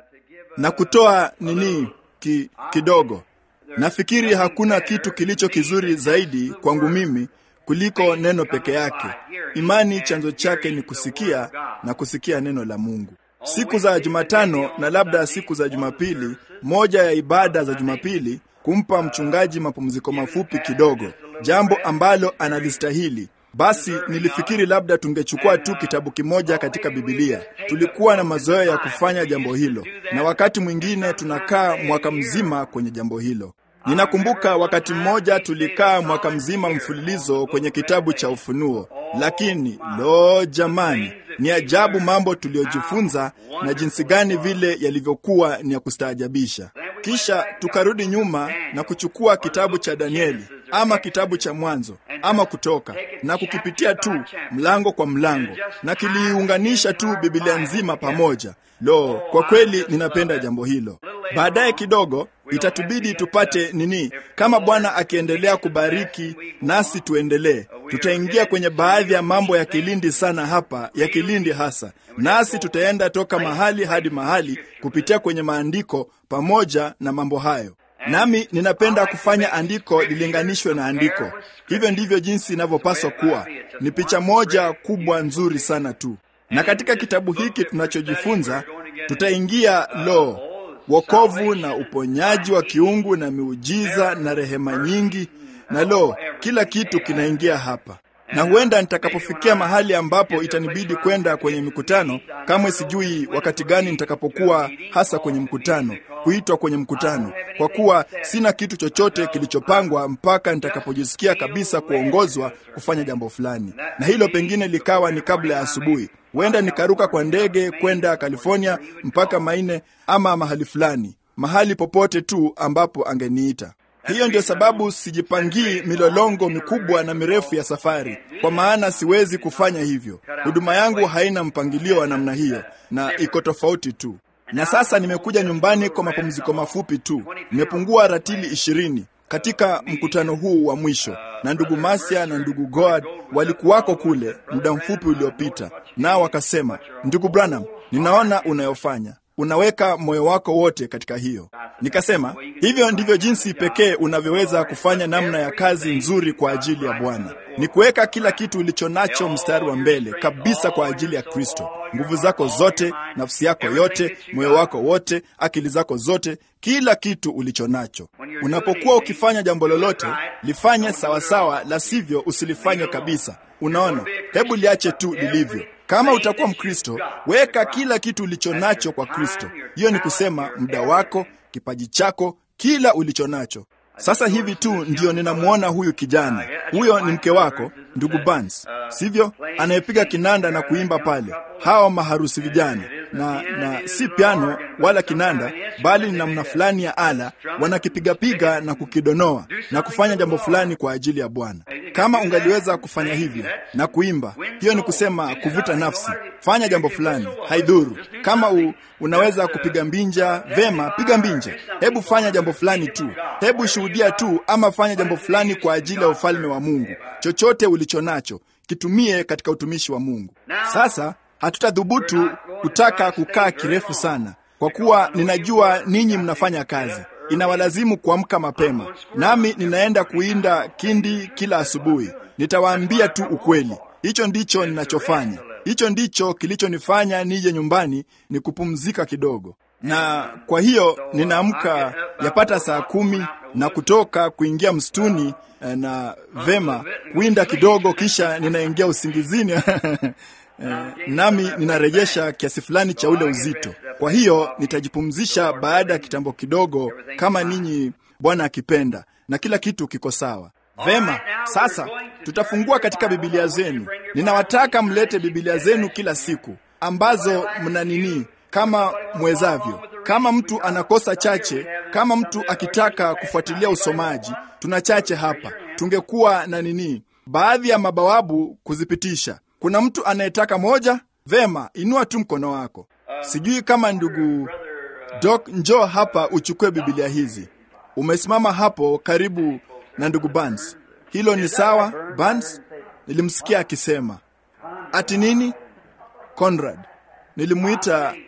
na kutoa nini ki, kidogo. Nafikiri hakuna kitu kilicho kizuri zaidi kwangu mimi kuliko neno peke yake. Imani chanzo chake ni kusikia na kusikia neno la Mungu. Siku za Jumatano na labda siku za Jumapili, moja ya ibada za Jumapili kumpa mchungaji mapumziko mafupi kidogo, jambo ambalo analistahili. Basi nilifikiri labda tungechukua tu kitabu kimoja katika Bibilia. Tulikuwa na mazoea ya kufanya jambo hilo, na wakati mwingine tunakaa mwaka mzima kwenye jambo hilo. Ninakumbuka wakati mmoja tulikaa mwaka mzima mfululizo kwenye kitabu cha Ufunuo, lakini lo, jamani, ni ajabu mambo tuliyojifunza na jinsi gani vile yalivyokuwa ni ya kustaajabisha. Kisha tukarudi nyuma na kuchukua kitabu cha Danieli ama kitabu cha Mwanzo ama Kutoka na kukipitia tu mlango kwa mlango na kiliunganisha tu Biblia nzima pamoja. Lo, kwa kweli ninapenda jambo hilo. Baadaye kidogo itatubidi tupate nini, kama Bwana akiendelea kubariki nasi tuendelee, tutaingia kwenye baadhi ya mambo ya kilindi sana hapa, ya kilindi hasa, nasi tutaenda toka mahali hadi mahali kupitia kwenye maandiko pamoja na mambo hayo. Nami ninapenda kufanya andiko lilinganishwe na andiko. Hivyo ndivyo jinsi inavyopaswa kuwa. Ni picha moja kubwa nzuri sana tu. Na katika kitabu hiki tunachojifunza, tutaingia lo wokovu na uponyaji wa kiungu na miujiza na rehema nyingi, na lo, kila kitu kinaingia hapa. Na huenda nitakapofikia mahali ambapo itanibidi kwenda kwenye mikutano, kamwe sijui wakati gani nitakapokuwa hasa kwenye mkutano, kuitwa kwenye mkutano, kwa kuwa sina kitu chochote kilichopangwa mpaka nitakapojisikia kabisa kuongozwa kufanya jambo fulani, na hilo pengine likawa ni kabla ya asubuhi. Huenda nikaruka kwa ndege kwenda California mpaka Maine ama mahali fulani, mahali popote tu ambapo angeniita. Hiyo ndio sababu sijipangii milolongo mikubwa na mirefu ya safari, kwa maana siwezi kufanya hivyo. Huduma yangu haina mpangilio wa namna hiyo, na iko tofauti tu. Na sasa nimekuja nyumbani kwa mapumziko mafupi tu, nimepungua ratili ishirini katika mkutano huu wa mwisho, na ndugu Masia na ndugu Goad walikuwako kule muda mfupi uliopita, nao wakasema, ndugu Branham, ninaona unayofanya unaweka moyo wako wote katika hiyo. Nikasema hivyo ndivyo jinsi pekee unavyoweza kufanya namna ya kazi nzuri kwa ajili ya Bwana, ni kuweka kila kitu ulicho nacho mstari wa mbele kabisa kwa ajili ya Kristo, nguvu zako zote, nafsi yako yote, moyo wako wote, akili zako zote, kila kitu ulicho nacho. Unapokuwa ukifanya jambo lolote, lifanye sawasawa, la sivyo usilifanye kabisa. Unaona, hebu liache tu lilivyo. Kama utakuwa Mkristo, weka kila kitu ulicho nacho kwa Kristo. Hiyo ni kusema muda wako, kipaji chako, kila ulicho nacho. Sasa hivi tu ndiyo ninamwona huyu kijana. Huyo ni mke wako, ndugu Barnes, sivyo? Anayepiga kinanda na kuimba pale, hao maharusi vijana, na na si piano wala kinanda, bali ni namna fulani ya ala, wanakipigapiga na kukidonoa na kufanya jambo fulani kwa ajili ya Bwana. Kama ungaliweza kufanya hivyo na kuimba, hiyo ni kusema kuvuta nafsi. Fanya jambo fulani, haidhuru. Kama u, unaweza kupiga mbinja, vema, piga mbinja. Hebu fanya jambo fulani tu, hebu shuhudia tu, ama fanya jambo fulani kwa ajili ya ufalme wa Mungu. Chochote ulicho nacho kitumie katika utumishi wa Mungu. Sasa hatutadhubutu kutaka kukaa kirefu sana, kwa kuwa ninajua ninyi mnafanya kazi inawalazimu kuamka mapema, nami ninaenda kuinda kindi kila asubuhi. Nitawaambia tu ukweli, hicho ndicho ninachofanya. Hicho ndicho kilichonifanya nije nyumbani, ni kupumzika kidogo, na kwa hiyo ninaamka yapata saa kumi na kutoka kuingia msituni na vema kuinda kidogo, kisha ninaingia usingizini nami ninarejesha kiasi fulani cha ule uzito. Kwa hiyo nitajipumzisha baada ya kitambo kidogo, kama ninyi Bwana akipenda, na kila kitu kiko sawa. Vema, sasa tutafungua katika Bibilia zenu. Ninawataka mlete Bibilia zenu kila siku ambazo mna nini, kama mwezavyo. Kama mtu anakosa chache, kama mtu akitaka kufuatilia usomaji, tuna chache hapa. Tungekuwa na nini, baadhi ya mabawabu kuzipitisha kuna mtu anayetaka moja? Vema, inua tu mkono wako. Sijui kama ndugu Doc, njoo hapa uchukue Biblia hizi. Umesimama hapo karibu na ndugu Barnes. Hilo ni sawa, Barnes? Nilimsikia akisema ati nini? Conrad. Nilimwita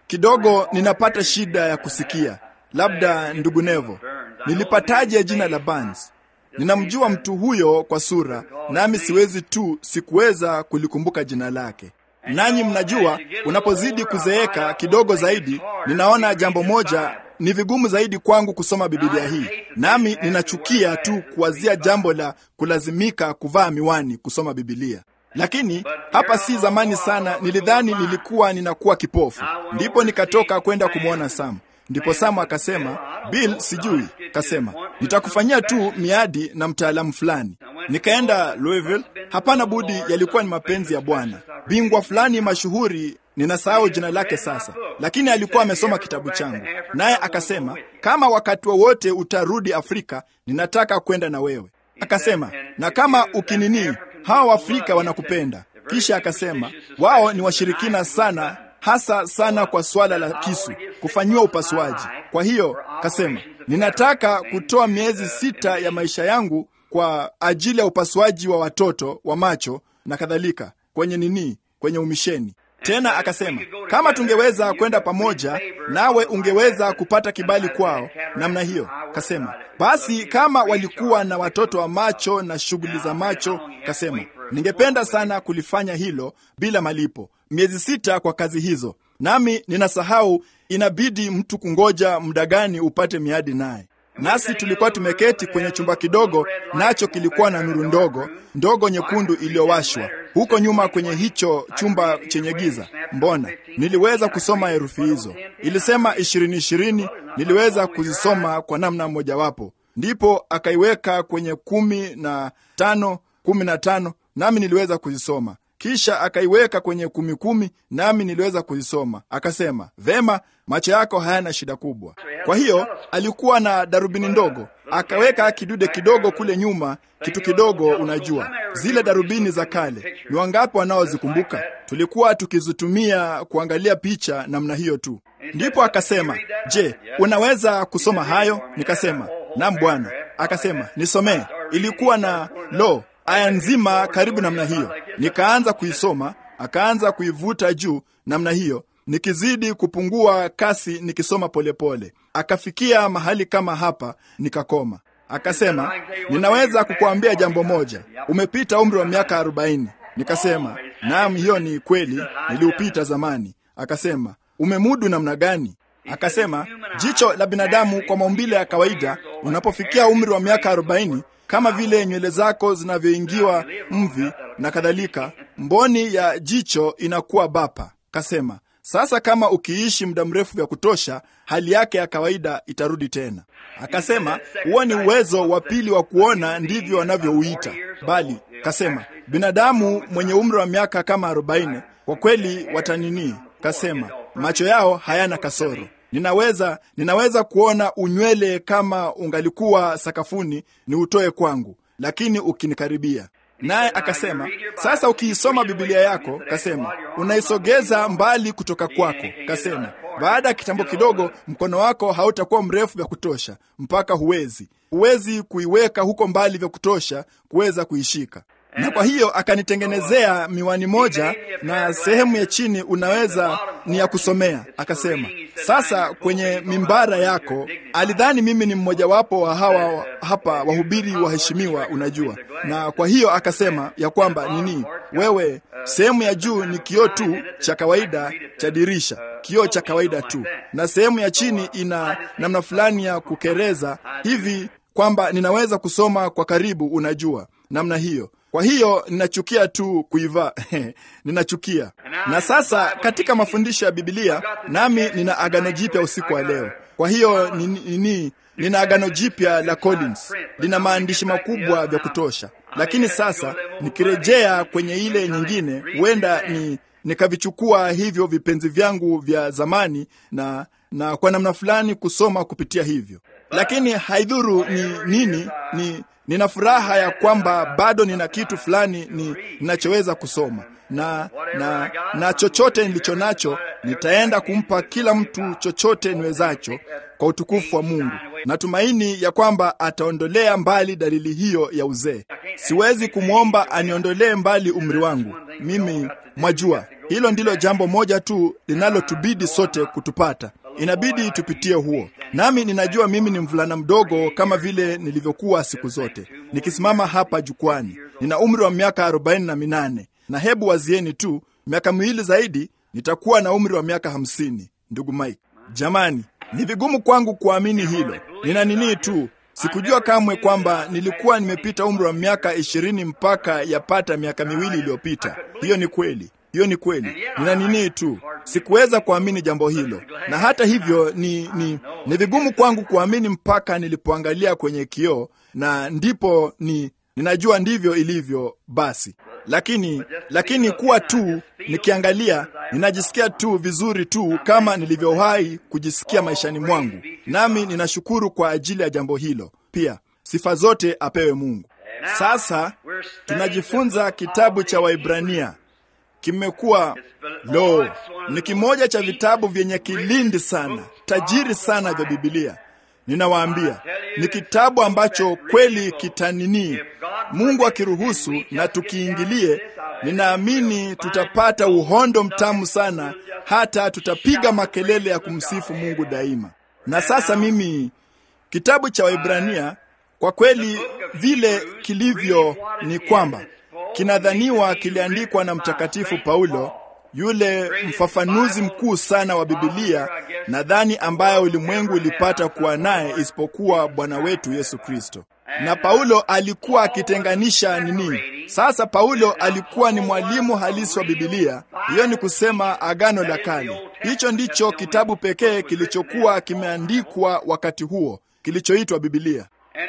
kidogo ninapata shida ya kusikia. Labda ndugu Nevo, nilipataje jina la Barnes? Ninamjua mtu huyo kwa sura, nami siwezi tu, sikuweza kulikumbuka jina lake. Nanyi mnajua, unapozidi kuzeeka kidogo zaidi, ninaona jambo moja ni vigumu zaidi kwangu kusoma Biblia hii, nami ninachukia tu kuwazia jambo la kulazimika kuvaa miwani kusoma Biblia. Lakini hapa si zamani sana, nilidhani nilikuwa ninakuwa kipofu, ndipo nikatoka kwenda kumwona Sam. Ndipo Sam akasema, Bill, sijui, kasema nitakufanyia tu miadi na mtaalamu fulani. Nikaenda Louisville. Hapana budi, yalikuwa ni mapenzi ya Bwana. Bingwa fulani mashuhuri ninasahau jina lake sasa, lakini alikuwa amesoma kitabu changu, naye akasema kama wakati wowote wa utarudi Afrika, ninataka kwenda na wewe. Akasema na kama ukinini, hawa Waafrika wanakupenda. Kisha akasema wao ni washirikina sana, hasa sana kwa swala la kisu, kufanyiwa upasuaji. Kwa hiyo kasema ninataka kutoa miezi sita ya maisha yangu kwa ajili ya upasuaji wa watoto wa macho na kadhalika, kwenye nini, kwenye umisheni tena akasema kama tungeweza kwenda pamoja nawe ungeweza kupata kibali kwao namna hiyo. Kasema basi kama walikuwa na watoto wa macho na shughuli za macho, kasema ningependa sana kulifanya hilo bila malipo, miezi sita kwa kazi hizo. Nami ninasahau inabidi mtu kungoja muda gani upate miadi naye nasi tulikuwa tumeketi kwenye chumba kidogo, nacho kilikuwa na nuru ndogo ndogo nyekundu iliyowashwa huko nyuma kwenye hicho chumba chenye giza. Mbona niliweza kusoma herufi hizo, ilisema ishirini ishirini. Niliweza kuzisoma kwa namna mojawapo, ndipo akaiweka kwenye kumi na tano kumi na tano, nami niliweza kuzisoma kisha akaiweka kwenye kumi kumi, nami niliweza kuzisoma. Akasema, vema, macho yako hayana shida kubwa. Kwa hiyo alikuwa na darubini ndogo, akaweka kidude kidogo kule nyuma, kitu kidogo. Unajua zile darubini za kale, ni wangapi wanaozikumbuka? Tulikuwa tukizitumia kuangalia picha namna hiyo tu. Ndipo akasema, je, unaweza kusoma hayo? Nikasema, naam bwana. Akasema, nisomee. Ilikuwa na lo aya nzima karibu namna hiyo. Nikaanza kuisoma, akaanza kuivuta juu namna hiyo, nikizidi kupungua kasi, nikisoma polepole pole. Akafikia mahali kama hapa, nikakoma. Akasema, ninaweza kukuambia jambo moja, umepita umri wa miaka arobaini. Nikasema, naam, hiyo ni kweli, niliupita zamani. Akasema, umemudu namna gani? Akasema, jicho la binadamu kwa maumbile ya kawaida, unapofikia umri wa miaka arobaini kama vile nywele zako zinavyoingiwa mvi na kadhalika, mboni ya jicho inakuwa bapa. Kasema sasa, kama ukiishi muda mrefu vya kutosha, hali yake ya kawaida itarudi tena. Akasema huo ni uwezo wa pili wa kuona, ndivyo wanavyouita. Bali kasema binadamu mwenye umri wa miaka kama arobaini kwa kweli watanini, kasema macho yao hayana kasoro ninaweza ninaweza kuona unywele kama ungalikuwa sakafuni ni utoe kwangu, lakini ukinikaribia. Naye akasema sasa, ukiisoma Biblia yako, kasema unaisogeza mbali kutoka kwako, kasema baada ya kitambo kidogo, mkono wako hautakuwa mrefu vya kutosha, mpaka huwezi huwezi kuiweka huko mbali vya kutosha kuweza kuishika na kwa hiyo akanitengenezea miwani moja na sehemu ya chini unaweza ni ya kusomea. Akasema sasa, kwenye mimbara yako, alidhani mimi ni mmojawapo wa hawa hapa wahubiri waheshimiwa, unajua. Na kwa hiyo akasema ya kwamba nini, wewe, sehemu ya juu ni kioo tu cha kawaida cha dirisha, kioo cha kawaida tu, na sehemu ya chini ina namna fulani ya kukereza hivi kwamba ninaweza kusoma kwa karibu, unajua, namna hiyo kwa hiyo ninachukia tu kuivaa ninachukia. Na sasa katika mafundisho ya Biblia, nami nina agano jipya usiku wa leo. Kwa hiyo nini, nini, nina agano jipya la Collins, lina maandishi makubwa vya kutosha, lakini sasa nikirejea kwenye ile nyingine, huenda ni nikavichukua hivyo vipenzi vyangu vya zamani na na kwa namna fulani kusoma kupitia hivyo, lakini haidhuru ni nini ni nina furaha ya kwamba bado nina kitu fulani ni ninachoweza kusoma na, na, na chochote nilicho nacho nitaenda kumpa kila mtu chochote niwezacho kwa utukufu wa Mungu. natumaini ya kwamba ataondolea mbali dalili hiyo ya uzee. Siwezi kumwomba aniondolee mbali umri wangu. Mimi mwajua, hilo ndilo jambo moja tu linalotubidi sote kutupata. Inabidi tupitie huo. Nami ninajua mimi ni mvulana mdogo kama vile nilivyokuwa siku zote. Nikisimama hapa jukwani, nina umri wa miaka arobaini na minane na hebu wazieni tu, miaka miwili zaidi nitakuwa na umri wa miaka hamsini. Ndugu Mike, jamani, ni vigumu kwangu kuamini hilo. Nina nini tu, sikujua kamwe kwamba nilikuwa nimepita umri wa miaka ishirini mpaka yapata miaka miwili iliyopita. Hiyo ni kweli, hiyo ni kweli. Nina nini tu, sikuweza kuamini jambo hilo, na hata hivyo ni, ni, ni vigumu kwangu kuamini mpaka nilipoangalia kwenye kioo, na ndipo ni ninajua ndivyo ilivyo basi lakini lakini kuwa tu nikiangalia ninajisikia tu vizuri tu kama nilivyowahi kujisikia maishani mwangu, nami ninashukuru kwa ajili ya jambo hilo. Pia sifa zote apewe Mungu. Sasa tunajifunza kitabu cha Waibrania. Kimekuwa lo, ni kimoja cha vitabu vyenye kilindi sana, tajiri sana vya Bibilia. Ninawaambia, ni kitabu ambacho kweli kitanini, Mungu akiruhusu na tukiingilie, ninaamini tutapata uhondo mtamu sana, hata tutapiga makelele ya kumsifu Mungu daima. Na sasa mimi, kitabu cha Waibrania kwa kweli vile kilivyo ni kwamba kinadhaniwa kiliandikwa na Mtakatifu Paulo yule mfafanuzi mkuu sana wa Bibilia, nadhani ambaye ulimwengu ulipata kuwa naye isipokuwa Bwana wetu Yesu Kristo. Na Paulo alikuwa akitenganisha nini? Sasa Paulo alikuwa ni mwalimu halisi wa Bibilia, hiyo ni kusema Agano la Kale. Hicho ndicho kitabu pekee kilichokuwa kimeandikwa wakati huo kilichoitwa Bibilia.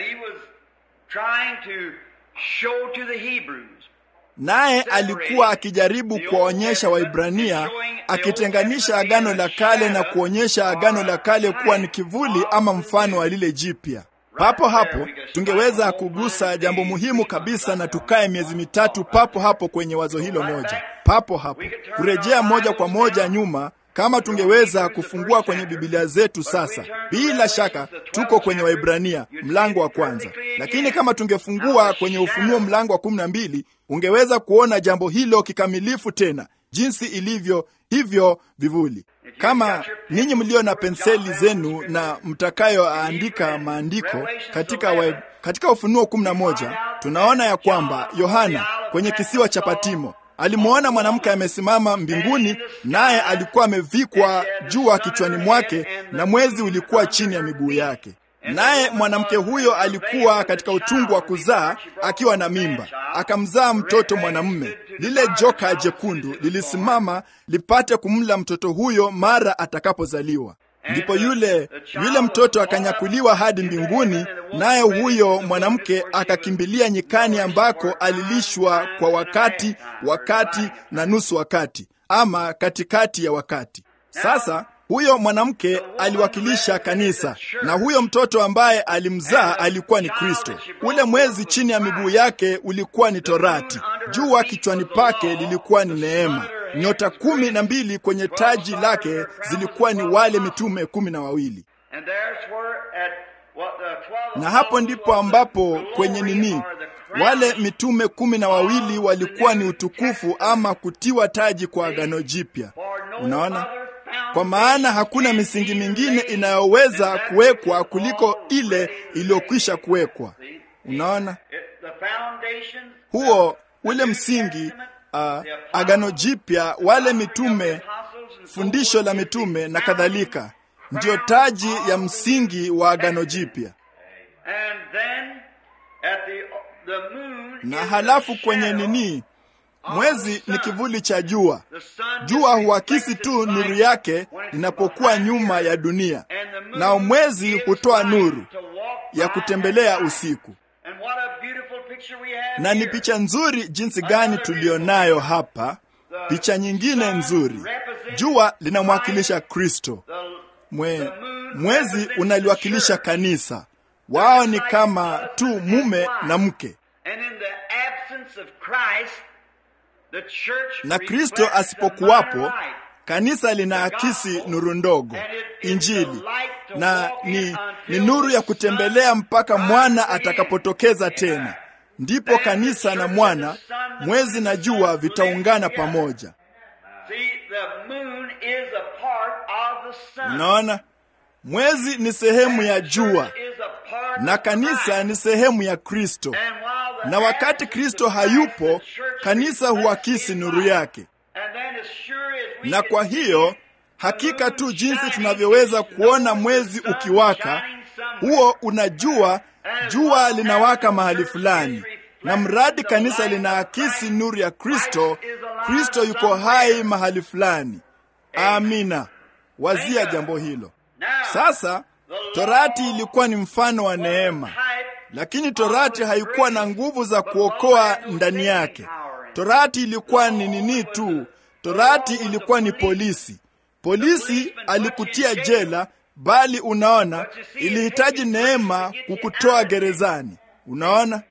Naye alikuwa akijaribu kuwaonyesha Waibrania, akitenganisha Agano la Kale na kuonyesha Agano la Kale kuwa ni kivuli ama mfano wa lile jipya. Papo hapo tungeweza kugusa jambo muhimu kabisa, na tukae miezi mitatu papo hapo kwenye wazo hilo moja, papo hapo kurejea moja kwa moja nyuma kama tungeweza kufungua kwenye Biblia zetu sasa, bila shaka tuko kwenye Waibrania mlango wa kwanza, lakini kama tungefungua kwenye Ufunuo mlango wa kumi na mbili ungeweza kuona jambo hilo kikamilifu tena jinsi ilivyo hivyo vivuli. Kama ninyi mlio na penseli zenu na mtakayoandika maandiko katika, wa, katika Ufunuo kumi na moja tunaona ya kwamba Yohana kwenye kisiwa cha Patimo alimwona mwanamke amesimama mbinguni, naye alikuwa amevikwa jua kichwani mwake na mwezi ulikuwa chini ya miguu yake. Naye mwanamke huyo alikuwa katika utungu wa kuzaa akiwa na mimba, akamzaa mtoto mwanamume. Lile joka jekundu lilisimama lipate kumla mtoto huyo mara atakapozaliwa. Ndipo yule yule mtoto akanyakuliwa hadi mbinguni, naye huyo mwanamke akakimbilia nyikani, ambako alilishwa kwa wakati, wakati na nusu wakati, ama katikati ya wakati. Sasa huyo mwanamke aliwakilisha kanisa, na huyo mtoto ambaye alimzaa alikuwa ni Kristo. Ule mwezi chini ya miguu yake ulikuwa ni Torati, jua kichwani pake lilikuwa ni neema. Nyota kumi na mbili kwenye taji lake zilikuwa ni wale mitume kumi na wawili na hapo ndipo ambapo kwenye nini wale mitume kumi na wawili walikuwa ni utukufu ama kutiwa taji kwa agano jipya. Unaona, kwa maana hakuna misingi mingine inayoweza kuwekwa kuliko ile iliyokwisha kuwekwa. Unaona huo ule msingi uh, agano jipya, wale mitume, fundisho la mitume na kadhalika, ndiyo taji ya msingi wa agano jipya. Na halafu kwenye nini, mwezi ni kivuli cha jua. Jua huakisi tu nuru yake linapokuwa nyuma ya dunia, nao mwezi hutoa nuru ya kutembelea usiku. Na ni picha nzuri jinsi gani tulionayo hapa, picha nyingine nzuri. Jua linamwakilisha Kristo, mwe mwezi unaliwakilisha kanisa. Wao ni kama tu mume na mke, na Kristo asipokuwapo kanisa linaakisi nuru ndogo, Injili, na ni, ni nuru ya kutembelea mpaka mwana atakapotokeza tena. Ndipo kanisa na mwana, mwezi na jua vitaungana pamoja. Unaona, mwezi ni sehemu ya jua na kanisa ni sehemu ya Kristo, na wakati Kristo hayupo, kanisa huakisi nuru yake. Na kwa hiyo hakika tu jinsi tunavyoweza kuona mwezi ukiwaka, huo unajua jua linawaka mahali fulani, na mradi kanisa linaakisi nuru ya Kristo, Kristo yuko hai mahali fulani. Amina. Wazia jambo hilo. Sasa Torati ilikuwa ni mfano wa neema, lakini Torati haikuwa na nguvu za kuokoa ndani yake. Torati ilikuwa ni nini tu? Torati ilikuwa ni polisi. Polisi alikutia jela, bali unaona, ilihitaji neema kukutoa gerezani. Unaona?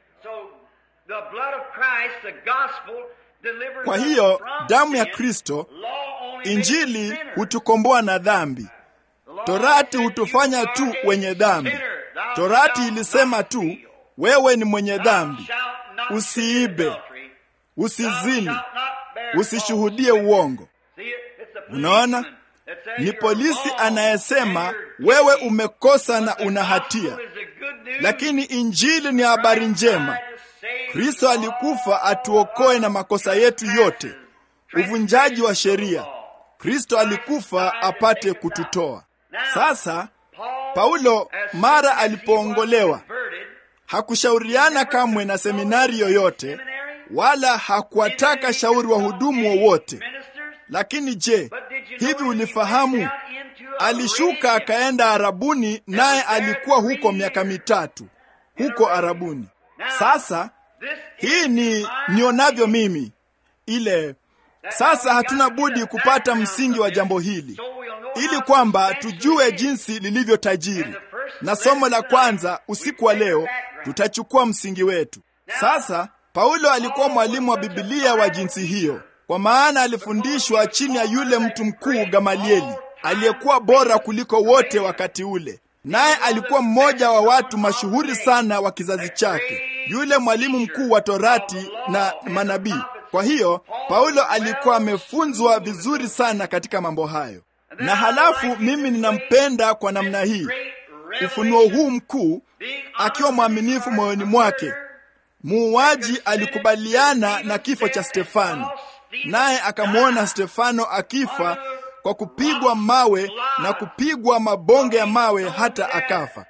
Kwa hiyo damu ya Kristo, Injili hutukomboa na dhambi. Torati hutufanya tu wenye dhambi. Torati ilisema tu, wewe ni mwenye dhambi, usiibe, usizini, usishuhudie uongo. Unaona, ni polisi anayesema wewe umekosa na una hatia, lakini injili ni habari njema. Kristo alikufa atuokoe na makosa yetu yote, uvunjaji wa sheria. Kristo alikufa apate kututoa. Sasa Paulo mara alipoongolewa hakushauriana kamwe na seminari yoyote, wala hakuwataka shauri wahudumu wowote. Lakini je, hivi ulifahamu? Alishuka akaenda Arabuni, naye alikuwa huko miaka mitatu huko Arabuni. Sasa hii ni nionavyo mimi ile. Sasa hatuna budi kupata msingi wa jambo hili ili kwamba tujue jinsi lilivyo tajiri. Na somo la kwanza usiku wa leo tutachukua msingi wetu. Sasa Paulo alikuwa mwalimu wa Biblia wa jinsi hiyo, kwa maana alifundishwa chini ya yule mtu mkuu Gamalieli aliyekuwa bora kuliko wote wakati ule, naye alikuwa mmoja wa watu mashuhuri sana wa kizazi chake, yule mwalimu mkuu wa Torati na manabii. Kwa hiyo Paulo alikuwa amefunzwa vizuri sana katika mambo hayo na halafu mimi ninampenda kwa namna hii, ufunuo huu mkuu, akiwa mwaminifu moyoni mwake. Muuaji alikubaliana na kifo cha Stefano, naye akamwona Stefano akifa kwa kupigwa mawe na kupigwa mabonge ya mawe hata akafa.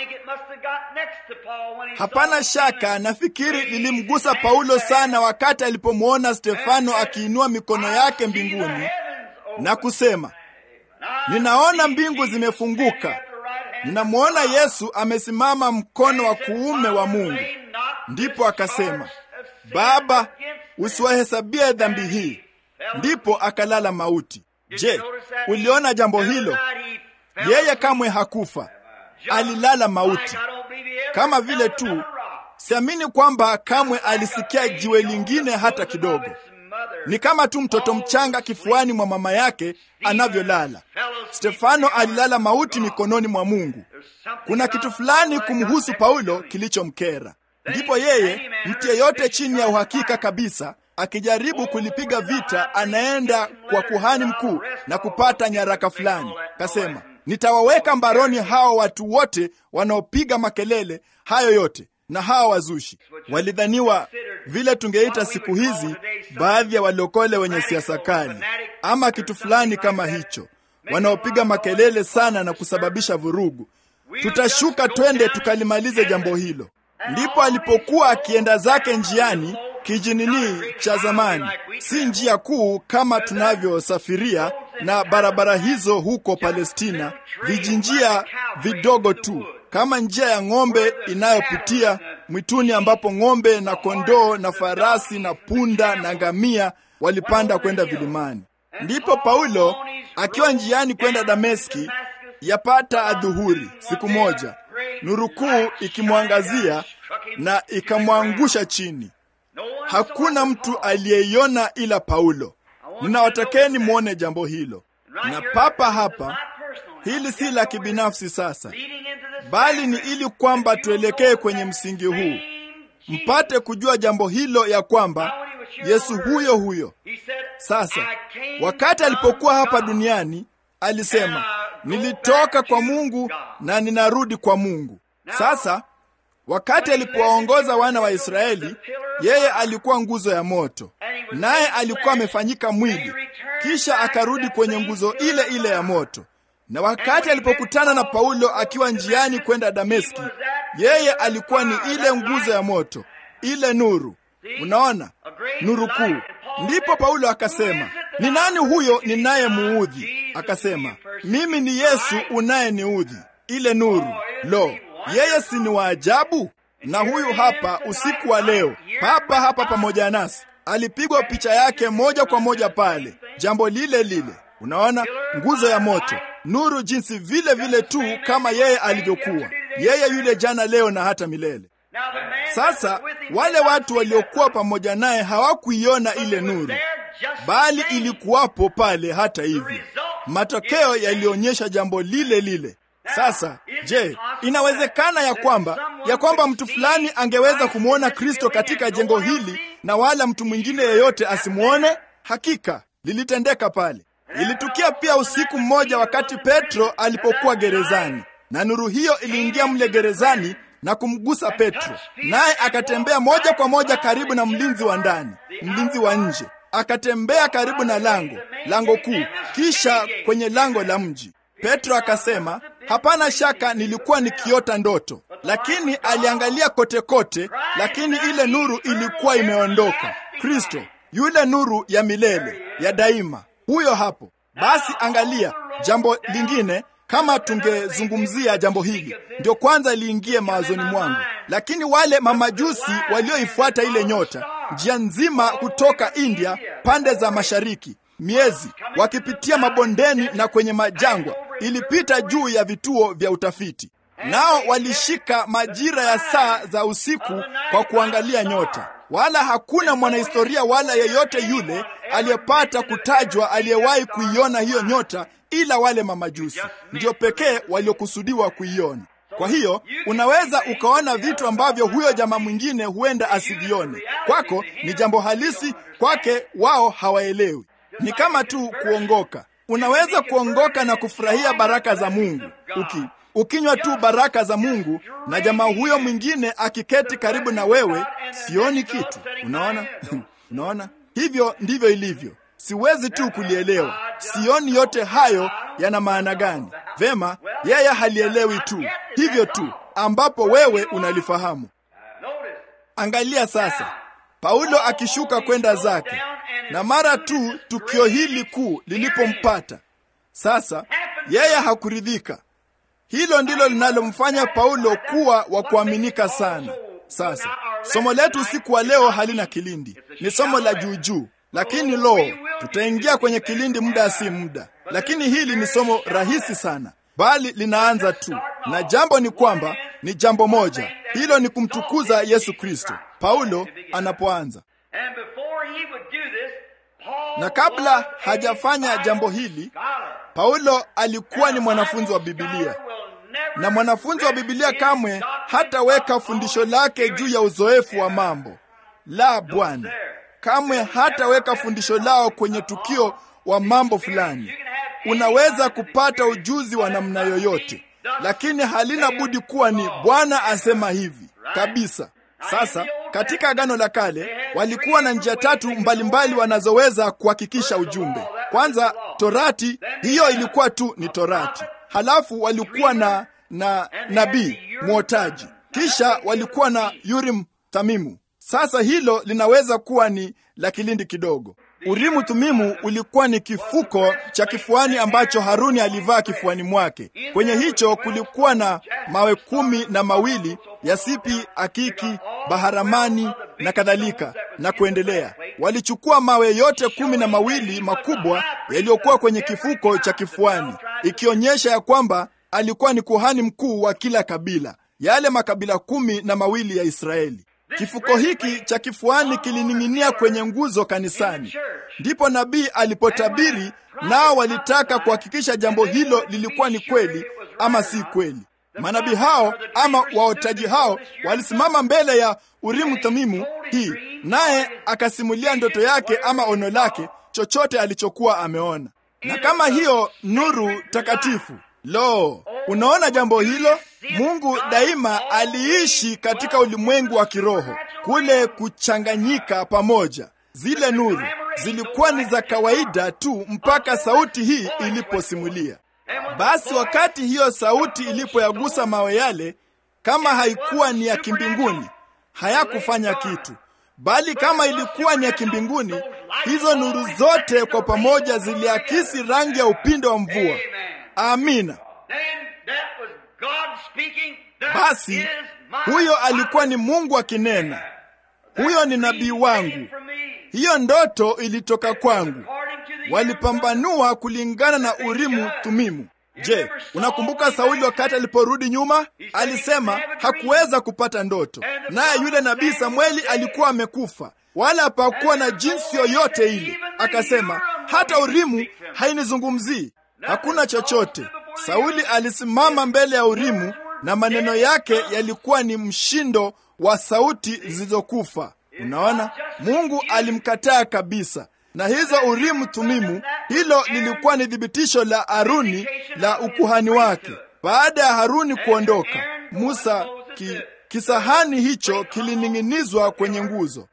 Hapana shaka, nafikiri lilimgusa Paulo sana wakati alipomwona Stefano akiinua mikono yake mbinguni na kusema Ninaona mbingu zimefunguka, ninamwona Yesu amesimama mkono wa kuume wa Mungu. Ndipo akasema, Baba, usiwahesabie dhambi hii. Ndipo akalala mauti. Je, uliona jambo hilo? Yeye kamwe hakufa, alilala mauti. Kama vile tu, siamini kwamba kamwe alisikia jiwe lingine hata kidogo. Ni kama tu mtoto mchanga kifuani mwa mama yake anavyolala. Stefano alilala mauti mikononi mwa Mungu. Kuna kitu fulani kumhusu Paulo kilichomkera. Ndipo yeye, mtu yeyote chini ya uhakika kabisa, akijaribu kulipiga vita, anaenda kwa kuhani mkuu na kupata nyaraka fulani. Kasema, nitawaweka mbaroni hawa watu wote wanaopiga makelele hayo yote na hawa wazushi. Walidhaniwa vile tungeita siku hizi baadhi ya walokole wenye siasa kali ama kitu fulani kama hicho, wanaopiga makelele sana na kusababisha vurugu. Tutashuka twende tukalimalize jambo hilo. Ndipo alipokuwa akienda zake njiani, kijinini cha zamani, si njia kuu kama tunavyosafiria na barabara hizo huko Palestina, vijinjia vidogo tu kama njia ya ng'ombe inayopitia mwituni, ambapo ng'ombe na kondoo na farasi na punda na ngamia walipanda kwenda vilimani. Ndipo Paulo akiwa njiani kwenda Dameski, yapata adhuhuri siku moja, nuru kuu ikimwangazia na ikamwangusha chini. Hakuna mtu aliyeiona ila Paulo. Ninawatakeni mwone jambo hilo, na papa hapa hili si la kibinafsi sasa, bali ni ili kwamba tuelekee kwenye msingi huu, mpate kujua jambo hilo ya kwamba Yesu huyo huyo. Sasa wakati alipokuwa hapa duniani alisema, nilitoka kwa Mungu na ninarudi kwa Mungu. Sasa wakati alipowaongoza wana wa Israeli, yeye alikuwa nguzo ya moto, naye alikuwa amefanyika mwili, kisha akarudi kwenye nguzo ile ile ya moto. Na wakati alipokutana na Paulo akiwa njiani kwenda Dameski, yeye alikuwa ni ile nguzo ya moto, ile nuru. Unaona, nuru kuu. Ndipo Paulo akasema, ni nani huyo ninayemuudhi? Akasema, mimi ni Yesu unayeniudhi, ile nuru. Lo, yeye si ni wa ajabu? Na huyu hapa usiku wa leo, papa hapa pamoja nasi, alipigwa picha yake moja kwa moja pale, jambo lile lile. Unaona, nguzo ya moto, nuru, jinsi vile vile tu kama yeye alivyokuwa, yeye yule jana, leo na hata milele. Sasa wale watu waliokuwa pamoja naye hawakuiona ile nuru, bali ilikuwapo pale. Hata hivyo, matokeo yalionyesha jambo lile lile. Sasa je, inawezekana ya kwamba ya kwamba mtu fulani angeweza kumwona Kristo katika jengo hili na wala mtu mwingine yeyote asimwone? Hakika lilitendeka pale. Ilitukia pia usiku mmoja wakati Petro alipokuwa gerezani, na nuru hiyo iliingia mle gerezani na kumgusa Petro, naye akatembea moja kwa moja karibu na mlinzi wa ndani, mlinzi wa nje, akatembea karibu na lango, lango kuu, kisha kwenye lango la mji. Petro akasema, hapana shaka nilikuwa nikiota ndoto. Lakini aliangalia kote kote, lakini ile nuru ilikuwa imeondoka. Kristo, yule nuru ya milele ya daima, huyo hapo. Basi angalia jambo lingine kama tungezungumzia jambo hili, ndio kwanza liingie mawazoni mwangu. Lakini wale mamajusi walioifuata ile nyota njia nzima kutoka India pande za mashariki, miezi wakipitia mabondeni na kwenye majangwa, ilipita juu ya vituo vya utafiti, nao walishika majira ya saa za usiku kwa kuangalia nyota. Wala hakuna mwanahistoria wala yeyote yule aliyepata kutajwa aliyewahi kuiona hiyo nyota ila wale mamajusi ndio pekee waliokusudiwa kuiona. Kwa hiyo unaweza ukaona vitu ambavyo huyo jamaa mwingine huenda asivione. Kwako ni jambo halisi, kwake wao hawaelewi. Ni kama tu kuongoka. Unaweza kuongoka na kufurahia baraka za Mungu uki ukinywa tu baraka za Mungu, na jamaa huyo mwingine akiketi karibu na wewe, sioni kitu. Unaona? Unaona, hivyo ndivyo ilivyo. Siwezi tu kulielewa, sioni yote hayo yana maana gani. Vema, yeye halielewi tu, hivyo tu ambapo wewe unalifahamu. Angalia sasa, Paulo akishuka kwenda zake, na mara tu tukio hili kuu lilipompata, sasa yeye hakuridhika. Hilo ndilo linalomfanya Paulo kuwa wa kuaminika sana. Sasa somo letu usiku wa leo halina kilindi, ni somo la juujuu lakini lo, tutaingia kwenye kilindi muda si muda. Lakini hili ni somo rahisi sana, bali linaanza tu, na jambo ni kwamba ni jambo moja, hilo ni kumtukuza Yesu Kristo. Paulo anapoanza na kabla hajafanya jambo hili, Paulo alikuwa ni mwanafunzi wa Biblia, na mwanafunzi wa Biblia kamwe hataweka fundisho lake juu ya uzoefu wa mambo. La, Bwana kamwe hataweka fundisho lao kwenye tukio wa mambo fulani. Unaweza kupata ujuzi wa namna yoyote, lakini halina budi kuwa ni Bwana asema hivi kabisa. Sasa katika Agano la Kale walikuwa na njia tatu mbalimbali mbali wanazoweza kuhakikisha ujumbe. Kwanza, Torati, hiyo ilikuwa tu ni Torati. Halafu walikuwa na na nabii mwotaji, kisha walikuwa na Urim Thamimu. Sasa hilo linaweza kuwa ni la kilindi kidogo. Urimu Thumimu ulikuwa ni kifuko cha kifuani ambacho Haruni alivaa kifuani mwake. Kwenye hicho kulikuwa na mawe kumi na mawili ya sipi, akiki, baharamani na kadhalika na kuendelea. Walichukua mawe yote kumi na mawili makubwa yaliyokuwa kwenye kifuko cha kifuani, ikionyesha ya kwamba alikuwa ni kuhani mkuu wa kila kabila, yale makabila kumi na mawili ya Israeli. Kifuko hiki cha kifuani kilining'inia kwenye nguzo kanisani. Ndipo nabii alipotabiri, nao walitaka kuhakikisha jambo hilo lilikuwa ni kweli ama si kweli. Manabii hao ama waotaji hao walisimama mbele ya Urimu Thumimu hii, naye akasimulia ndoto yake ama ono lake, chochote alichokuwa ameona. Na kama hiyo nuru takatifu, lo, unaona jambo hilo? Mungu daima aliishi katika ulimwengu wa kiroho, kule kuchanganyika pamoja. Zile nuru zilikuwa ni za kawaida tu mpaka sauti hii iliposimulia. Basi wakati hiyo sauti ilipoyagusa mawe yale, kama haikuwa ni ya kimbinguni, hayakufanya kitu, bali kama ilikuwa ni ya kimbinguni, hizo nuru zote kwa pamoja ziliakisi rangi ya upinde wa mvua. Amina. Basi huyo alikuwa ni Mungu akinena, huyo ni nabii wangu, hiyo ndoto ilitoka kwangu. Walipambanua kulingana na Urimu Thumimu. Je, unakumbuka Sauli wakati aliporudi nyuma? Alisema hakuweza kupata ndoto, naye yule nabii Samueli alikuwa amekufa, wala hapakuwa na jinsi yoyote ile. Akasema hata Urimu hainizungumzii, hakuna chochote. Sauli alisimama mbele ya Urimu na maneno yake yalikuwa ni mshindo wa sauti zilizokufa. Unaona, Mungu alimkataa kabisa na hizo Urimu Thumimu, hilo lilikuwa ni thibitisho la Haruni la ukuhani wake. Baada ya Haruni kuondoka, Musa ki, kisahani hicho kilining'inizwa kwenye nguzo.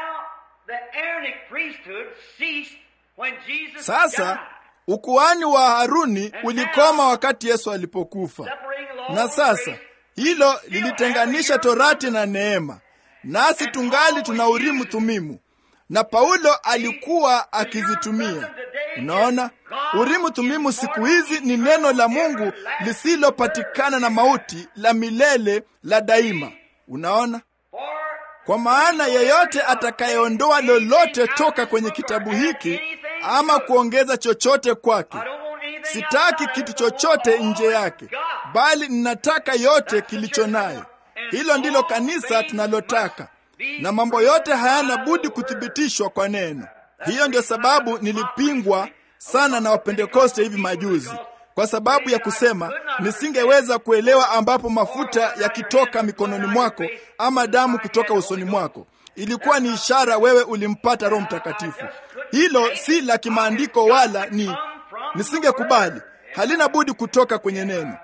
Sasa ukuhani wa Haruni ulikoma wakati Yesu alipokufa, na sasa hilo lilitenganisha torati na neema, nasi tungali tuna Urimu Thumimu na Paulo alikuwa akizitumia. Unaona, Urimu Thumimu siku hizi ni neno la Mungu lisilopatikana na mauti, la milele, la daima. Unaona, kwa maana yeyote atakayeondoa lolote toka kwenye kitabu hiki ama kuongeza chochote kwake, sitaki kitu chochote nje yake, bali ninataka yote kilicho naye. Hilo ndilo kanisa tunalotaka na mambo yote hayana budi kuthibitishwa kwa neno. Hiyo ndio sababu nilipingwa sana na Wapentekoste hivi majuzi, kwa sababu ya kusema nisingeweza kuelewa ambapo mafuta yakitoka mikononi mwako ama damu kutoka usoni mwako ilikuwa ni ishara wewe ulimpata Roho Mtakatifu. Hilo si la kimaandiko, wala ni nisingekubali, halina budi kutoka kwenye neno.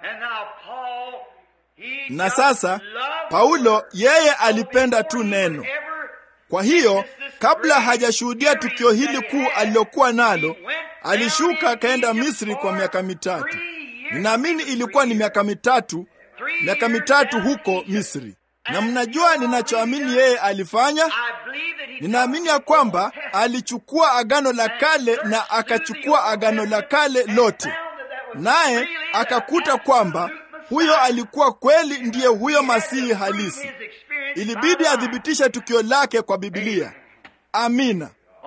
Na sasa Paulo yeye alipenda tu neno. Kwa hiyo kabla hajashuhudia tukio hili kuu alilokuwa nalo, alishuka akaenda Misri kwa miaka mitatu. Ninaamini ilikuwa ni miaka mitatu, miaka mitatu huko Misri. Na mnajua ninachoamini yeye alifanya? Ninaamini ya kwamba alichukua agano la kale na akachukua agano la kale lote, naye akakuta kwamba huyo alikuwa kweli ndiye huyo Masihi halisi. Ilibidi athibitishe tukio lake kwa Biblia. Amina.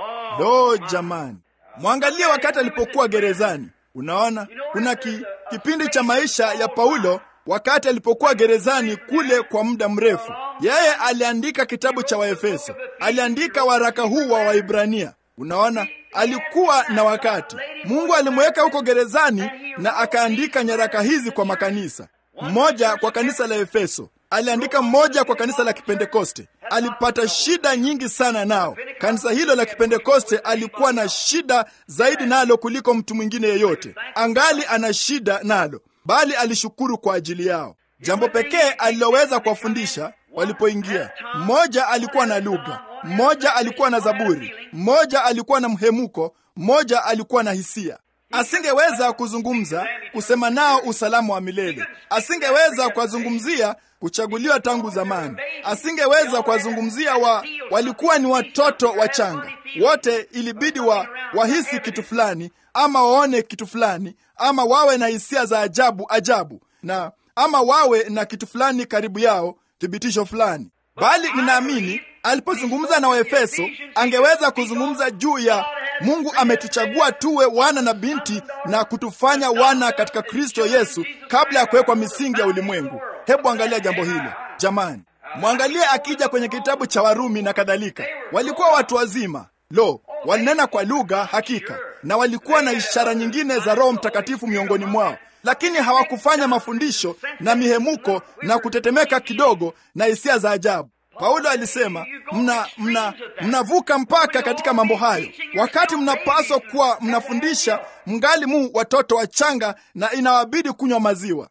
Lo, jamani, mwangalie wakati alipokuwa gerezani. Unaona, kuna ki, kipindi cha maisha ya Paulo wakati alipokuwa gerezani kule kwa muda mrefu. Yeye aliandika kitabu cha Waefeso, aliandika waraka huu wa Waibrania. Unaona, alikuwa na wakati. Mungu alimweka huko gerezani na akaandika nyaraka hizi kwa makanisa, mmoja kwa kanisa la Efeso, aliandika mmoja kwa kanisa la Kipentekoste. Alipata shida nyingi sana nao. Kanisa hilo la Kipentekoste alikuwa na shida zaidi nalo kuliko mtu mwingine yeyote, angali ana shida nalo, bali alishukuru kwa ajili yao. Jambo pekee aliloweza kuwafundisha walipoingia, mmoja alikuwa na lugha, mmoja alikuwa na zaburi, mmoja alikuwa na mhemuko, mmoja alikuwa na hisia. Asingeweza kuzungumza kusema nao usalama wa milele, asingeweza kuwazungumzia kuchaguliwa tangu zamani, asingeweza kuwazungumzia wa walikuwa ni watoto wachanga wote. Ilibidi wa wahisi kitu fulani ama waone kitu fulani ama wawe na hisia za ajabu ajabu na ama wawe na kitu fulani karibu yao, thibitisho fulani. Bali ninaamini alipozungumza na Waefeso angeweza kuzungumza juu ya Mungu ametuchagua tuwe wana na binti na kutufanya wana katika Kristo Yesu kabla ya kuwekwa misingi ya ulimwengu. Hebu angalia jambo hilo jamani. Mwangalie akija kwenye kitabu cha Warumi na kadhalika. Walikuwa watu wazima, lo, walinena kwa lugha hakika, na walikuwa na ishara nyingine za Roho Mtakatifu miongoni mwao, lakini hawakufanya mafundisho na mihemuko na kutetemeka kidogo na hisia za ajabu. Paulo alisema mna mna mnavuka mpaka katika mambo hayo, wakati mnapaswa kuwa mnafundisha mngali mu watoto wachanga na inawabidi kunywa maziwa.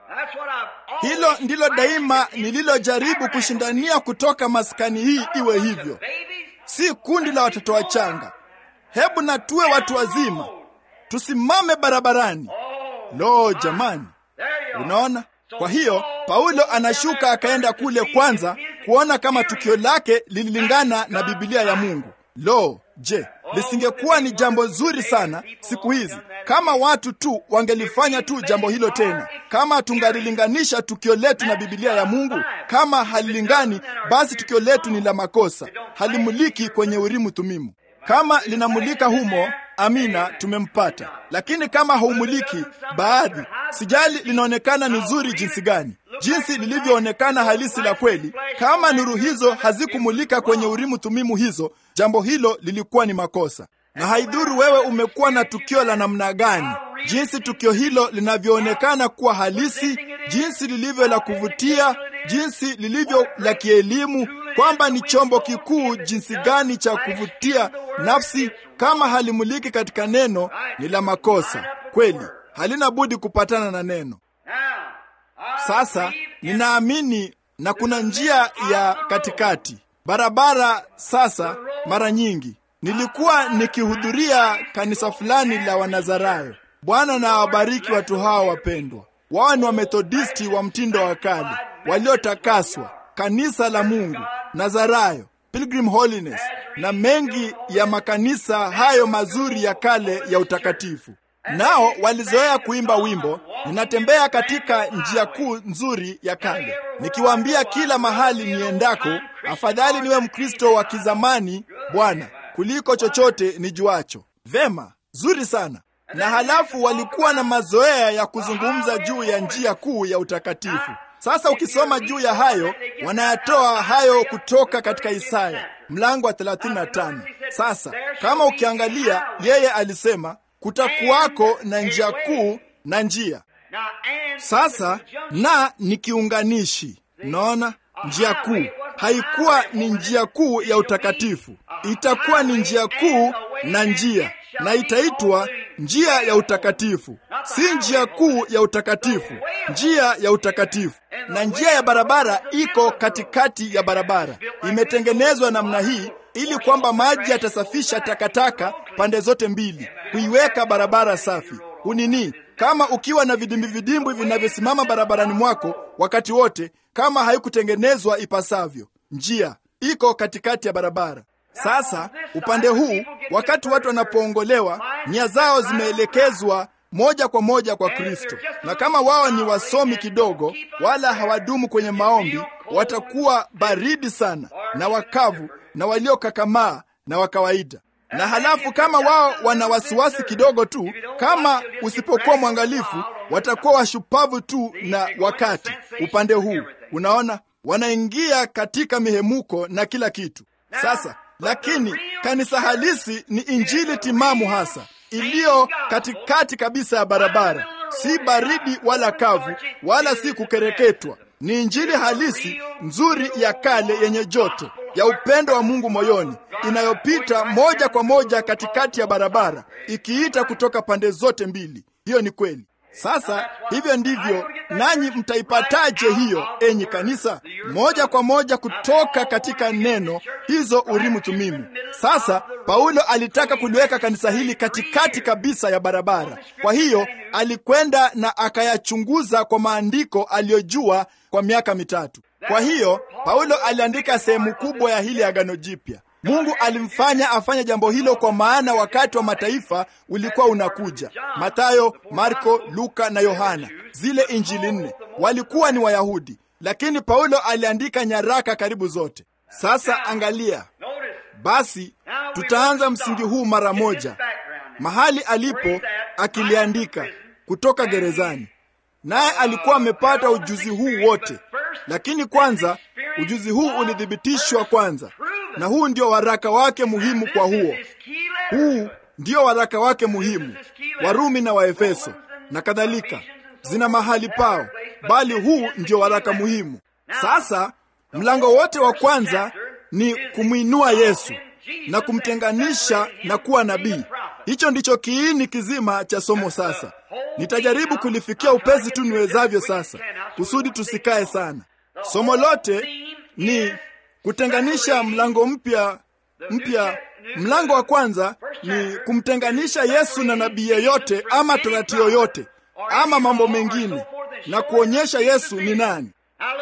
Hilo ndilo daima nililojaribu kushindania kutoka maskani hii iwe hivyo, si kundi la watoto wachanga. Hebu na tuwe watu wazima, tusimame barabarani. Lo, jamani, unaona? Kwa hiyo Paulo anashuka akaenda kule kwanza kuona kama tukio lake lililingana na Biblia ya Mungu. Lo, je, lisingekuwa ni jambo zuri sana siku hizi kama watu tu wangelifanya tu jambo hilo tena, kama tungalilinganisha tukio letu na Biblia ya Mungu. Kama halilingani, basi tukio letu ni la makosa, halimuliki kwenye Urimu Thumimu. Kama linamulika humo, amina, tumempata. Lakini kama haumuliki baadhi, sijali linaonekana ni zuri jinsi gani, jinsi lilivyoonekana halisi la kweli. Kama nuru hizo hazikumulika kwenye Urimu Thumimu hizo, jambo hilo lilikuwa ni makosa. Na haidhuru wewe umekuwa na tukio la namna gani, jinsi tukio hilo linavyoonekana kuwa halisi, jinsi lilivyo la kuvutia, jinsi lilivyo la kielimu, kwamba ni chombo kikuu jinsi gani cha kuvutia nafsi, kama halimuliki katika neno, ni la makosa kweli, halina budi kupatana na neno. Sasa ninaamini na kuna njia ya katikati barabara. Sasa mara nyingi nilikuwa nikihudhuria kanisa fulani la Wanazarayo. Bwana na awabariki watu hawa wapendwa. Wao ni Wamethodisti wa mtindo wa kale waliotakaswa, kanisa la Mungu, Nazarayo, Pilgrim Holiness na mengi ya makanisa hayo mazuri ya kale ya utakatifu. Nao walizoea kuimba wimbo, ninatembea katika njia kuu nzuri ya kale, nikiwaambia kila mahali niendako, afadhali niwe Mkristo wa kizamani Bwana kuliko chochote nijuacho. Vema, zuri sana. Na halafu walikuwa na mazoea ya kuzungumza juu ya njia kuu ya utakatifu. Sasa ukisoma juu ya hayo, wanayatoa hayo kutoka katika Isaya mlango wa 35. Sasa kama ukiangalia, yeye alisema kutakuwako na njia kuu na njia. Sasa na ni kiunganishi, naona njia kuu haikuwa ni njia kuu ya utakatifu, itakuwa ni njia kuu na njia, na itaitwa njia ya utakatifu, si njia kuu ya utakatifu, njia ya utakatifu. Na njia ya barabara iko katikati ya barabara, imetengenezwa namna hii ili kwamba maji yatasafisha takataka pande zote mbili, kuiweka barabara safi. Unini kama ukiwa na vidimbwi vidimbwi vinavyosimama barabarani mwako wakati wote, kama haikutengenezwa ipasavyo. Njia iko katikati ya barabara. Sasa upande huu, wakati watu wanapoongolewa, nia zao zimeelekezwa moja kwa moja kwa Kristo, na kama wao ni wasomi kidogo, wala hawadumu kwenye maombi, watakuwa baridi sana na wakavu na waliokakamaa na wa kawaida. Na halafu kama wao wana wasiwasi kidogo tu, kama usipokuwa mwangalifu, watakuwa washupavu tu na wakati upande huu. Unaona, wanaingia katika mihemuko na kila kitu. Sasa lakini kanisa halisi ni injili timamu hasa iliyo katikati kabisa ya barabara, si baridi wala kavu wala si kukereketwa. Ni injili halisi nzuri ya kale yenye joto ya upendo wa Mungu moyoni, inayopita moja kwa moja katikati ya barabara, ikiita kutoka pande zote mbili. Hiyo ni kweli. Sasa hivyo ndivyo nanyi mtaipataje hiyo, enyi kanisa? Moja kwa moja kutoka katika neno hizo Urimu Thumimu. Sasa Paulo alitaka kuliweka kanisa hili katikati kabisa ya barabara. Kwa hiyo alikwenda na akayachunguza kwa maandiko aliyojua kwa miaka mitatu. Kwa hiyo Paulo aliandika sehemu kubwa ya hili Agano Jipya. Mungu alimfanya afanye jambo hilo kwa maana wakati wa mataifa ulikuwa unakuja. Mathayo, Marko, Luka na Yohana, zile injili nne, walikuwa ni Wayahudi, lakini Paulo aliandika nyaraka karibu zote. Sasa angalia basi, tutaanza msingi huu mara moja, mahali alipo akiliandika kutoka gerezani, naye alikuwa amepata ujuzi huu wote lakini kwanza ujuzi huu ulithibitishwa kwanza, na huu ndio waraka wake muhimu kwa huo. Huu ndio waraka wake muhimu. Warumi na Waefeso na kadhalika zina mahali pao, bali huu ndio waraka muhimu. Sasa mlango wote wa kwanza ni kumwinua Yesu na kumtenganisha na kuwa nabii. Hicho ndicho kiini kizima cha somo. Sasa nitajaribu kulifikia upesi tu niwezavyo, sasa kusudi tusikae sana. Somo lote ni kutenganisha mlango mpya mpya. Mlango wa kwanza ni kumtenganisha Yesu na nabii yeyote ama torati yoyote ama mambo mengine na kuonyesha Yesu ni nani.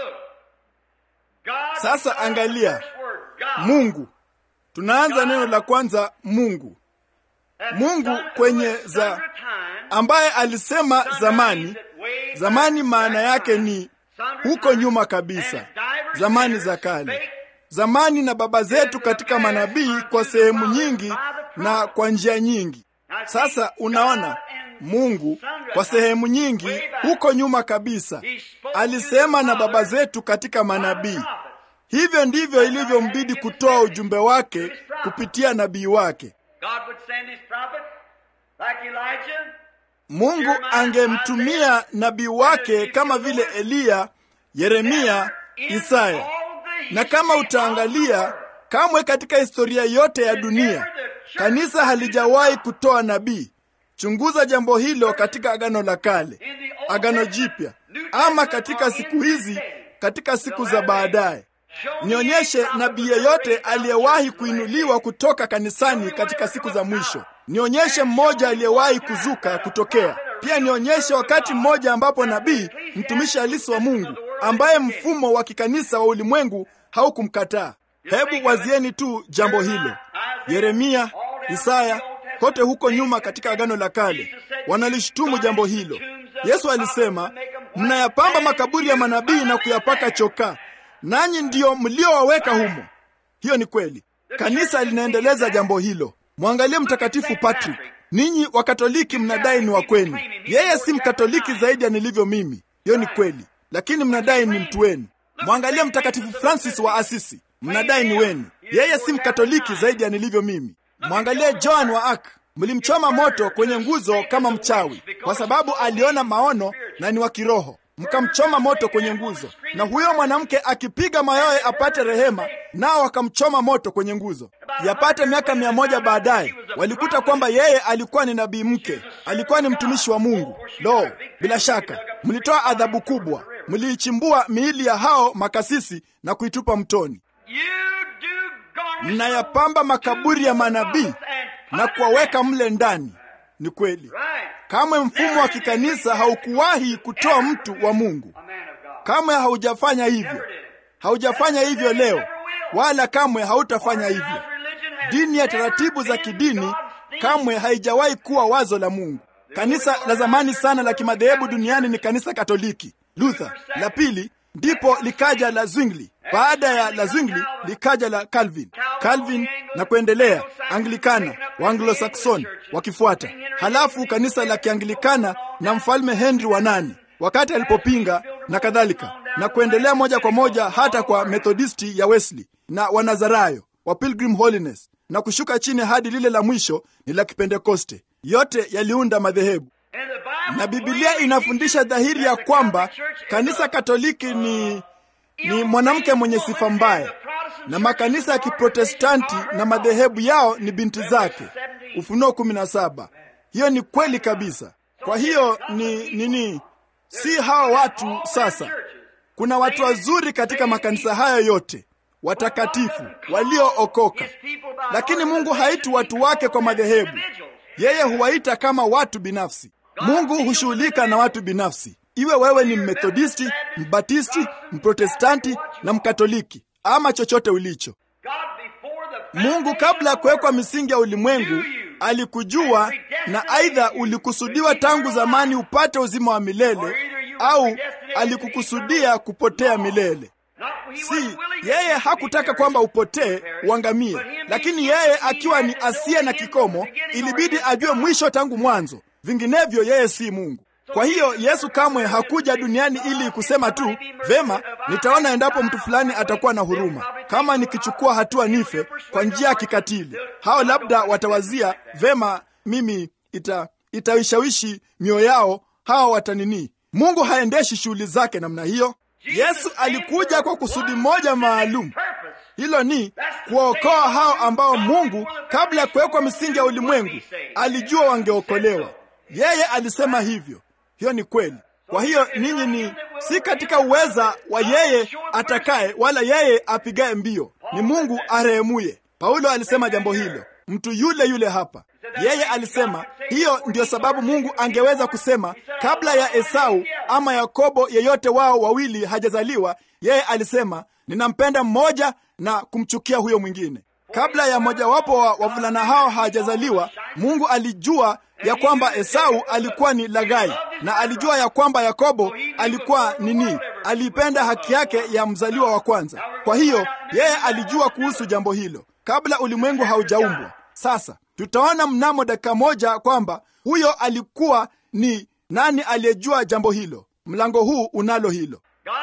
Sasa angalia, Mungu. Tunaanza neno la kwanza, Mungu. Mungu kwenye za ambaye alisema zamani. Zamani maana yake ni huko nyuma kabisa, zamani za kale, zamani na baba zetu katika manabii kwa sehemu nyingi na kwa njia nyingi. Sasa unaona, Mungu kwa sehemu nyingi huko nyuma kabisa alisema na baba zetu katika manabii. Hivyo ndivyo ilivyombidi kutoa ujumbe wake kupitia nabii wake. Mungu angemtumia nabii wake kama vile Eliya, Yeremia, Isaya. Na kama utaangalia, kamwe katika historia yote ya dunia kanisa halijawahi kutoa nabii. Chunguza jambo hilo katika Agano la Kale, Agano Jipya, ama katika siku hizi, katika siku za baadaye. Nionyeshe nabii yeyote aliyewahi kuinuliwa kutoka kanisani katika siku za mwisho. Nionyeshe mmoja aliyewahi kuzuka kutokea. Pia nionyeshe wakati mmoja ambapo nabii, mtumishi halisi wa Mungu, ambaye mfumo wa kikanisa wa ulimwengu haukumkataa. Hebu wazieni tu jambo hilo. Yeremia, Isaya, kote huko nyuma katika Agano la Kale wanalishutumu jambo hilo. Yesu alisema, mnayapamba makaburi ya manabii na kuyapaka chokaa nanyi ndiyo mliowaweka humo. Hiyo ni kweli. Kanisa linaendeleza jambo hilo. Mwangalie Mtakatifu Patrick. Ninyi Wakatoliki mnadai ni wa kwenu. Yeye si Mkatoliki zaidi ya nilivyo mimi. Hiyo ni kweli, lakini mnadai ni mtu wenu. Mwangalie Mtakatifu Francis wa Asisi. Mnadai ni wenu. Yeye si Mkatoliki zaidi ya nilivyo mimi. Mwangalie Joan wa Arc. Mlimchoma moto kwenye nguzo kama mchawi, kwa sababu aliona maono na ni wa kiroho mkamchoma moto kwenye nguzo, na huyo mwanamke akipiga mayowe apate rehema, nao wakamchoma moto kwenye nguzo. Yapate miaka mia moja baadaye walikuta kwamba yeye alikuwa ni nabii mke, alikuwa ni mtumishi wa Mungu. Lo, bila shaka mlitoa adhabu kubwa, mliichimbua miili ya hao makasisi na kuitupa mtoni. Mnayapamba makaburi ya manabii na kuwaweka mle ndani. Ni kweli. Kamwe mfumo wa kikanisa haukuwahi kutoa mtu wa Mungu. Kamwe haujafanya hivyo, haujafanya hivyo leo, wala kamwe hautafanya hivyo. Dini ya taratibu za kidini kamwe haijawahi kuwa wazo la Mungu. Kanisa la zamani sana la kimadhehebu duniani ni kanisa Katoliki, Luther. La pili ndipo likaja la Zwingli. Baada ya la Zwingli likaja la Calvin, Calvin na kuendelea, Anglikana, Waanglo-Saxon wakifuata, halafu kanisa la Kianglikana na mfalme Henry wa nane wakati alipopinga na kadhalika, na kuendelea moja kwa moja hata kwa Methodisti ya Wesley na Wanazarayo wa Pilgrim Holiness na kushuka chini hadi lile la mwisho ni la Kipentekoste. Yote yaliunda madhehebu na Biblia inafundisha dhahiri ya kwamba kanisa Katoliki ni ni mwanamke mwenye sifa mbaya, na makanisa ya Kiprotestanti na madhehebu yao ni binti zake. Ufunuo kumi na saba. Hiyo ni kweli kabisa. Kwa hiyo ni nini? Si hawa watu sasa. Kuna watu wazuri katika makanisa hayo yote, watakatifu waliookoka, lakini Mungu haiti watu wake kwa madhehebu. Yeye huwaita kama watu binafsi. Mungu hushughulika na watu binafsi, iwe wewe ni Mmethodisti, Mbatisti, Mprotestanti na Mkatoliki ama chochote ulicho. Mungu kabla ya kuwekwa misingi ya ulimwengu alikujua, na aidha ulikusudiwa tangu zamani upate uzima wa milele au alikukusudia kupotea milele. Si yeye hakutaka kwamba upotee uangamie, lakini yeye akiwa ni asiye na kikomo, ilibidi ajue mwisho tangu mwanzo. Vinginevyo yeye si Mungu. Kwa hiyo Yesu kamwe hakuja duniani ili kusema tu, vema, nitaona endapo mtu fulani atakuwa na huruma, kama nikichukua hatua nife kwa njia ya kikatili. Hao labda watawazia, vema, mimi ita itaishawishi mioyo yao, hao watanini. Mungu haendeshi shughuli zake namna hiyo. Yesu alikuja kwa kusudi moja maalum. Hilo ni kuwaokoa hao ambao Mungu kabla ya kuwekwa misingi ya ulimwengu alijua wangeokolewa. Yeye alisema hivyo. Hiyo ni kweli. Kwa hiyo ninyi ni si katika uweza wa yeye atakaye, wala yeye apigaye mbio, ni Mungu arehemuye. Paulo alisema jambo hilo, mtu yule yule hapa. Yeye alisema hiyo ndiyo sababu Mungu angeweza kusema kabla ya Esau ama Yakobo yeyote wao wawili hajazaliwa, yeye alisema ninampenda mmoja na kumchukia huyo mwingine. Kabla ya mojawapo wa wavulana hao hajazaliwa, Mungu alijua ya kwamba Esau alikuwa ni laghai na alijua ya kwamba Yakobo alikuwa nini, aliipenda haki yake ya mzaliwa wa kwanza. Kwa hiyo yeye alijua kuhusu jambo hilo kabla ulimwengu haujaumbwa. Sasa tutaona mnamo dakika moja kwamba huyo alikuwa ni nani aliyejua jambo hilo. Mlango huu unalo hilo.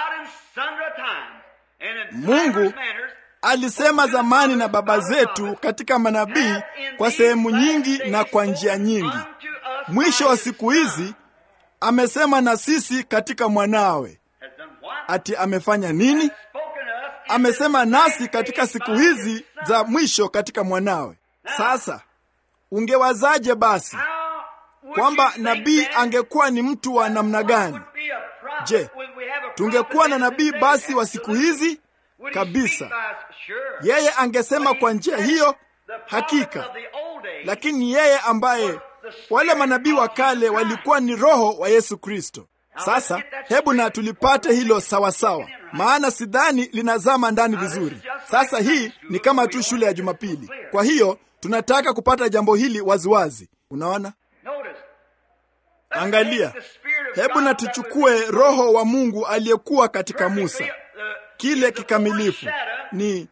Mungu alisema zamani na baba zetu katika manabii kwa sehemu nyingi na kwa njia nyingi. Mwisho wa siku hizi amesema na sisi katika mwanawe. Ati amefanya nini? Amesema nasi katika siku hizi za mwisho katika mwanawe. Sasa ungewazaje basi kwamba nabii angekuwa ni mtu wa namna gani? Je, tungekuwa na nabii basi wa siku hizi? Kabisa, yeye angesema kwa njia hiyo, hakika. Lakini yeye ambaye wale manabii wa kale walikuwa ni Roho wa Yesu Kristo. Sasa hebu na tulipate hilo sawasawa sawa. Maana sidhani linazama ndani vizuri. Sasa hii ni kama tu shule ya Jumapili, kwa hiyo tunataka kupata jambo hili waziwazi. Unaona, angalia, hebu na tuchukue Roho wa Mungu aliyekuwa katika Musa. Kile kikamilifu ni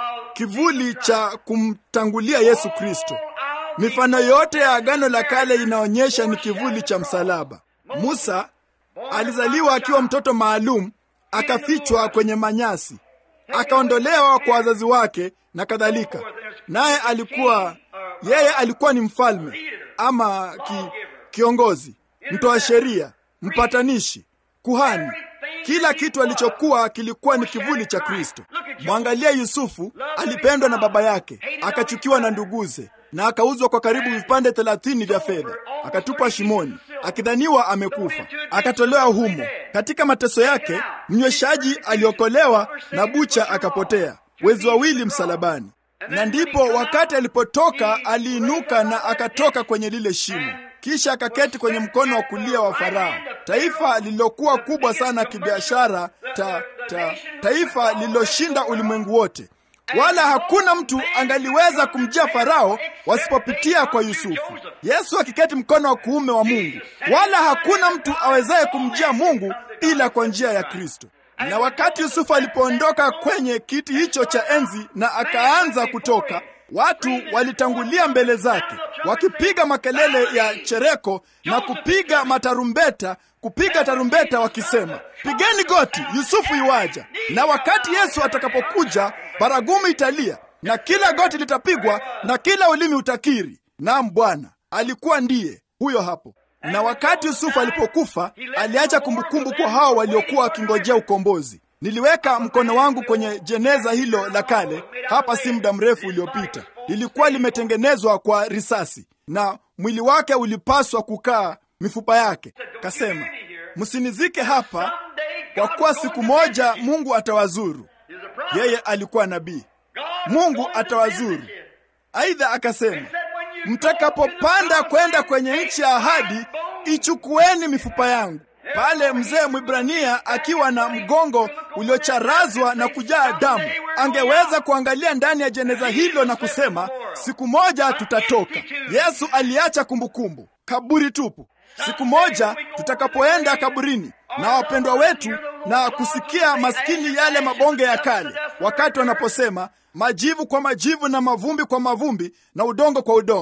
kivuli cha kumtangulia Yesu Kristo. Mifano yote ya Agano la Kale inaonyesha ni kivuli cha msalaba. Musa alizaliwa akiwa mtoto maalum, akafichwa kwenye manyasi, akaondolewa kwa wazazi wake na kadhalika. Naye alikuwa yeye alikuwa ni mfalme ama ki, kiongozi, mtoa sheria, mpatanishi, kuhani. Kila kitu alichokuwa kilikuwa ni kivuli cha Kristo. Mwangalia Yusufu, alipendwa na baba yake, akachukiwa na nduguze, na akauzwa kwa karibu vipande thelathini vya fedha, akatupwa shimoni, akidhaniwa amekufa, akatolewa humo. Katika mateso yake, mnyweshaji aliokolewa na bucha akapotea, wezi wawili msalabani. Na ndipo wakati alipotoka, aliinuka na akatoka kwenye lile shimo kisha akaketi kwenye mkono wa kulia wa Farao, taifa lililokuwa kubwa sana kibiashara, ta, ta, taifa lililoshinda ulimwengu wote. Wala hakuna mtu angaliweza kumjia Farao wasipopitia kwa Yusufu. Yesu akiketi mkono wa kuume wa Mungu, wala hakuna mtu awezaye kumjia Mungu ila kwa njia ya Kristo. Na wakati Yusufu alipoondoka kwenye kiti hicho cha enzi na akaanza kutoka watu walitangulia mbele zake wakipiga makelele ya chereko na kupiga matarumbeta, kupiga tarumbeta wakisema, pigeni goti, Yusufu yuwaja. Na wakati Yesu atakapokuja, baragumu italia na kila goti litapigwa na kila ulimi utakiri, naam, Bwana alikuwa ndiye huyo hapo. Na wakati Yusufu alipokufa, aliacha kumbukumbu kwa hao waliokuwa wakingojea ukombozi. Niliweka mkono wangu kwenye jeneza hilo la kale hapa si muda mrefu uliopita. Lilikuwa limetengenezwa kwa risasi na mwili wake ulipaswa kukaa mifupa yake. Kasema, msinizike hapa, kwa kuwa siku moja Mungu atawazuru. Yeye alikuwa nabii, Mungu atawazuru. Aidha akasema, mtakapopanda kwenda kwenye nchi ya ahadi, ichukueni mifupa yangu pale mzee Mwibrania akiwa na mgongo uliocharazwa na kujaa damu angeweza kuangalia ndani ya jeneza hilo na kusema siku moja tutatoka. Yesu aliacha kumbukumbu, kaburi tupu. Siku moja tutakapoenda kaburini na wapendwa wetu na kusikia maskini yale mabonge ya kale, wakati wanaposema majivu kwa majivu na mavumbi kwa mavumbi na udongo kwa udongo,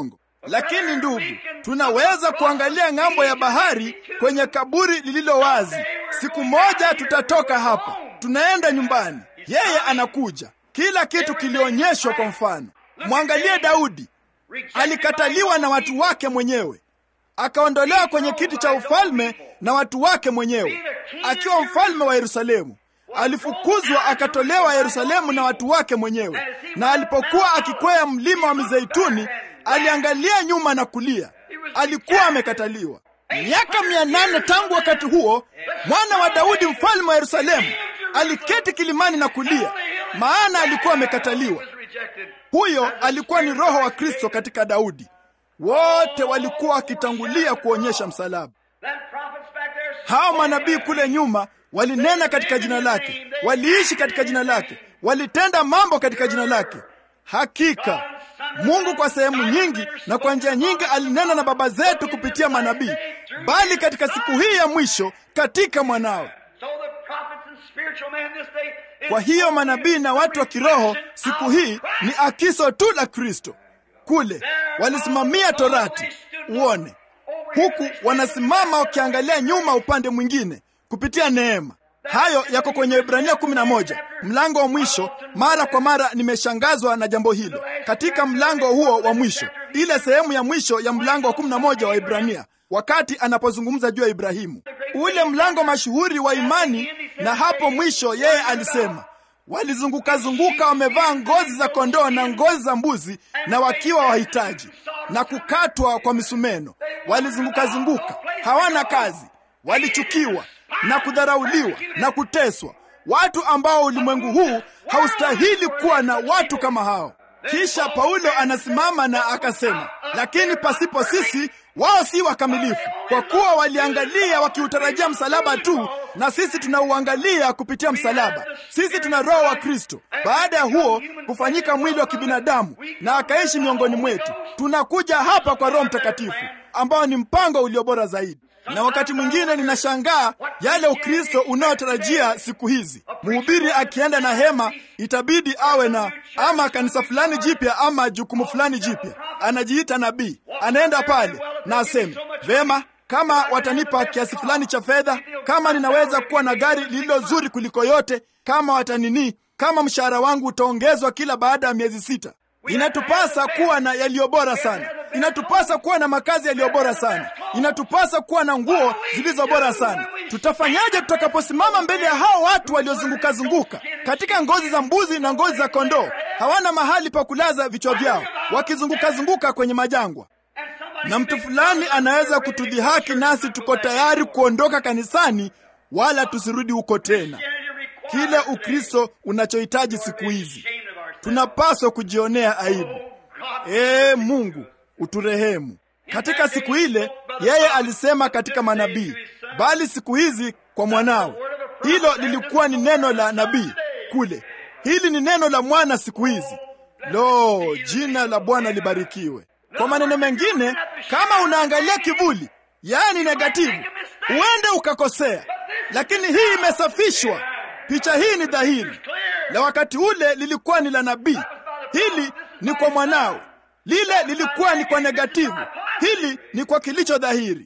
Lakini ndugu, tunaweza kuangalia ng'ambo ya bahari kwenye kaburi lililo wazi. Siku moja tutatoka hapa, tunaenda nyumbani, yeye anakuja. Kila kitu kilionyeshwa kwa mfano. Mwangalie Daudi, alikataliwa na watu wake mwenyewe, akaondolewa kwenye kiti cha ufalme na watu wake mwenyewe. Akiwa mfalme wa Yerusalemu, alifukuzwa akatolewa Yerusalemu na watu wake mwenyewe, na alipokuwa akikwea mlima wa Mizeituni aliangalia nyuma na kulia. Alikuwa amekataliwa. Miaka mia nane tangu wakati huo, mwana wa Daudi mfalme wa Yerusalemu aliketi kilimani na kulia, maana alikuwa amekataliwa. Huyo alikuwa ni Roho wa Kristo katika Daudi. Wote walikuwa wakitangulia kuonyesha msalaba. Hao manabii kule nyuma walinena katika jina lake, waliishi katika jina lake, walitenda mambo katika jina lake. Hakika Mungu kwa sehemu nyingi na kwa njia nyingi alinena na baba zetu kupitia manabii, bali katika siku hii ya mwisho katika mwanawe. Kwa hiyo manabii na watu wa kiroho siku hii ni akiso tu la Kristo. Kule walisimamia Torati, uone, huku wanasimama wakiangalia nyuma upande mwingine kupitia neema. Hayo yako kwenye Ibrania kumi na moja mlango wa mwisho. Mara kwa mara nimeshangazwa na jambo hilo katika mlango huo wa mwisho, ile sehemu ya mwisho ya mlango wa kumi na moja wa Ibrania, wakati anapozungumza juu ya Ibrahimu, ule mlango mashuhuri wa imani. Na hapo mwisho yeye alisema walizungukazunguka wamevaa ngozi za kondoo na ngozi za mbuzi, na wakiwa wahitaji na kukatwa kwa misumeno. Walizungukazunguka, hawana kazi, walichukiwa na kudharauliwa na kuteswa, watu ambao ulimwengu huu haustahili kuwa na watu kama hao. Kisha Paulo anasimama na akasema, lakini pasipo sisi wao si wakamilifu, kwa kuwa waliangalia wakiutarajia msalaba tu, na sisi tunauangalia kupitia msalaba. Sisi tuna Roho wa Kristo, baada ya huo kufanyika mwili wa kibinadamu na akaishi miongoni mwetu. Tunakuja hapa kwa Roho Mtakatifu ambao ni mpango ulio bora zaidi na wakati mwingine ninashangaa yale Ukristo unaotarajia siku hizi. Mhubiri akienda na hema, itabidi awe na ama kanisa fulani jipya ama jukumu fulani jipya. Anajiita nabii, anaenda pale na aseme vema, kama watanipa kiasi fulani cha fedha, kama ninaweza kuwa na gari lililo zuri kuliko yote, kama watanini, kama mshahara wangu utaongezwa kila baada ya miezi sita Inatupasa kuwa na yaliyo bora sana. Inatupasa kuwa na makazi yaliyo bora sana. Inatupasa kuwa na nguo zilizo bora sana. Tutafanyaje tutakaposimama mbele ya hao watu waliozunguka zunguka katika ngozi za mbuzi na ngozi za kondoo? Hawana mahali pa kulaza vichwa vyao, wakizunguka zunguka kwenye majangwa. Na mtu fulani anaweza kutudhihaki, nasi tuko tayari kuondoka kanisani, wala tusirudi huko tena. Kile Ukristo unachohitaji siku hizi tunapaswa kujionea aibu. Ee Mungu, uturehemu. Katika siku ile yeye alisema katika manabii, bali siku hizi kwa mwanawe. Hilo lilikuwa ni neno la nabii kule, hili ni neno la mwana siku hizi. Lo, jina la Bwana libarikiwe. Kwa maneno mengine, kama unaangalia kivuli, yaani negativu, huende ukakosea, lakini hii imesafishwa. Picha hii ni dhahiri. La wakati ule lilikuwa ni la nabii, hili ni kwa mwanawe. Lile lilikuwa ni kwa negativu, hili ni kwa kilicho dhahiri.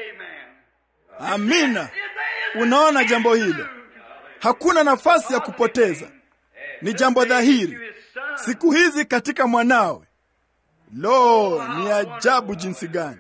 Amina. Unaona jambo hilo, hakuna nafasi ya kupoteza, ni jambo dhahiri siku hizi katika mwanawe. Lo, ni ajabu jinsi gani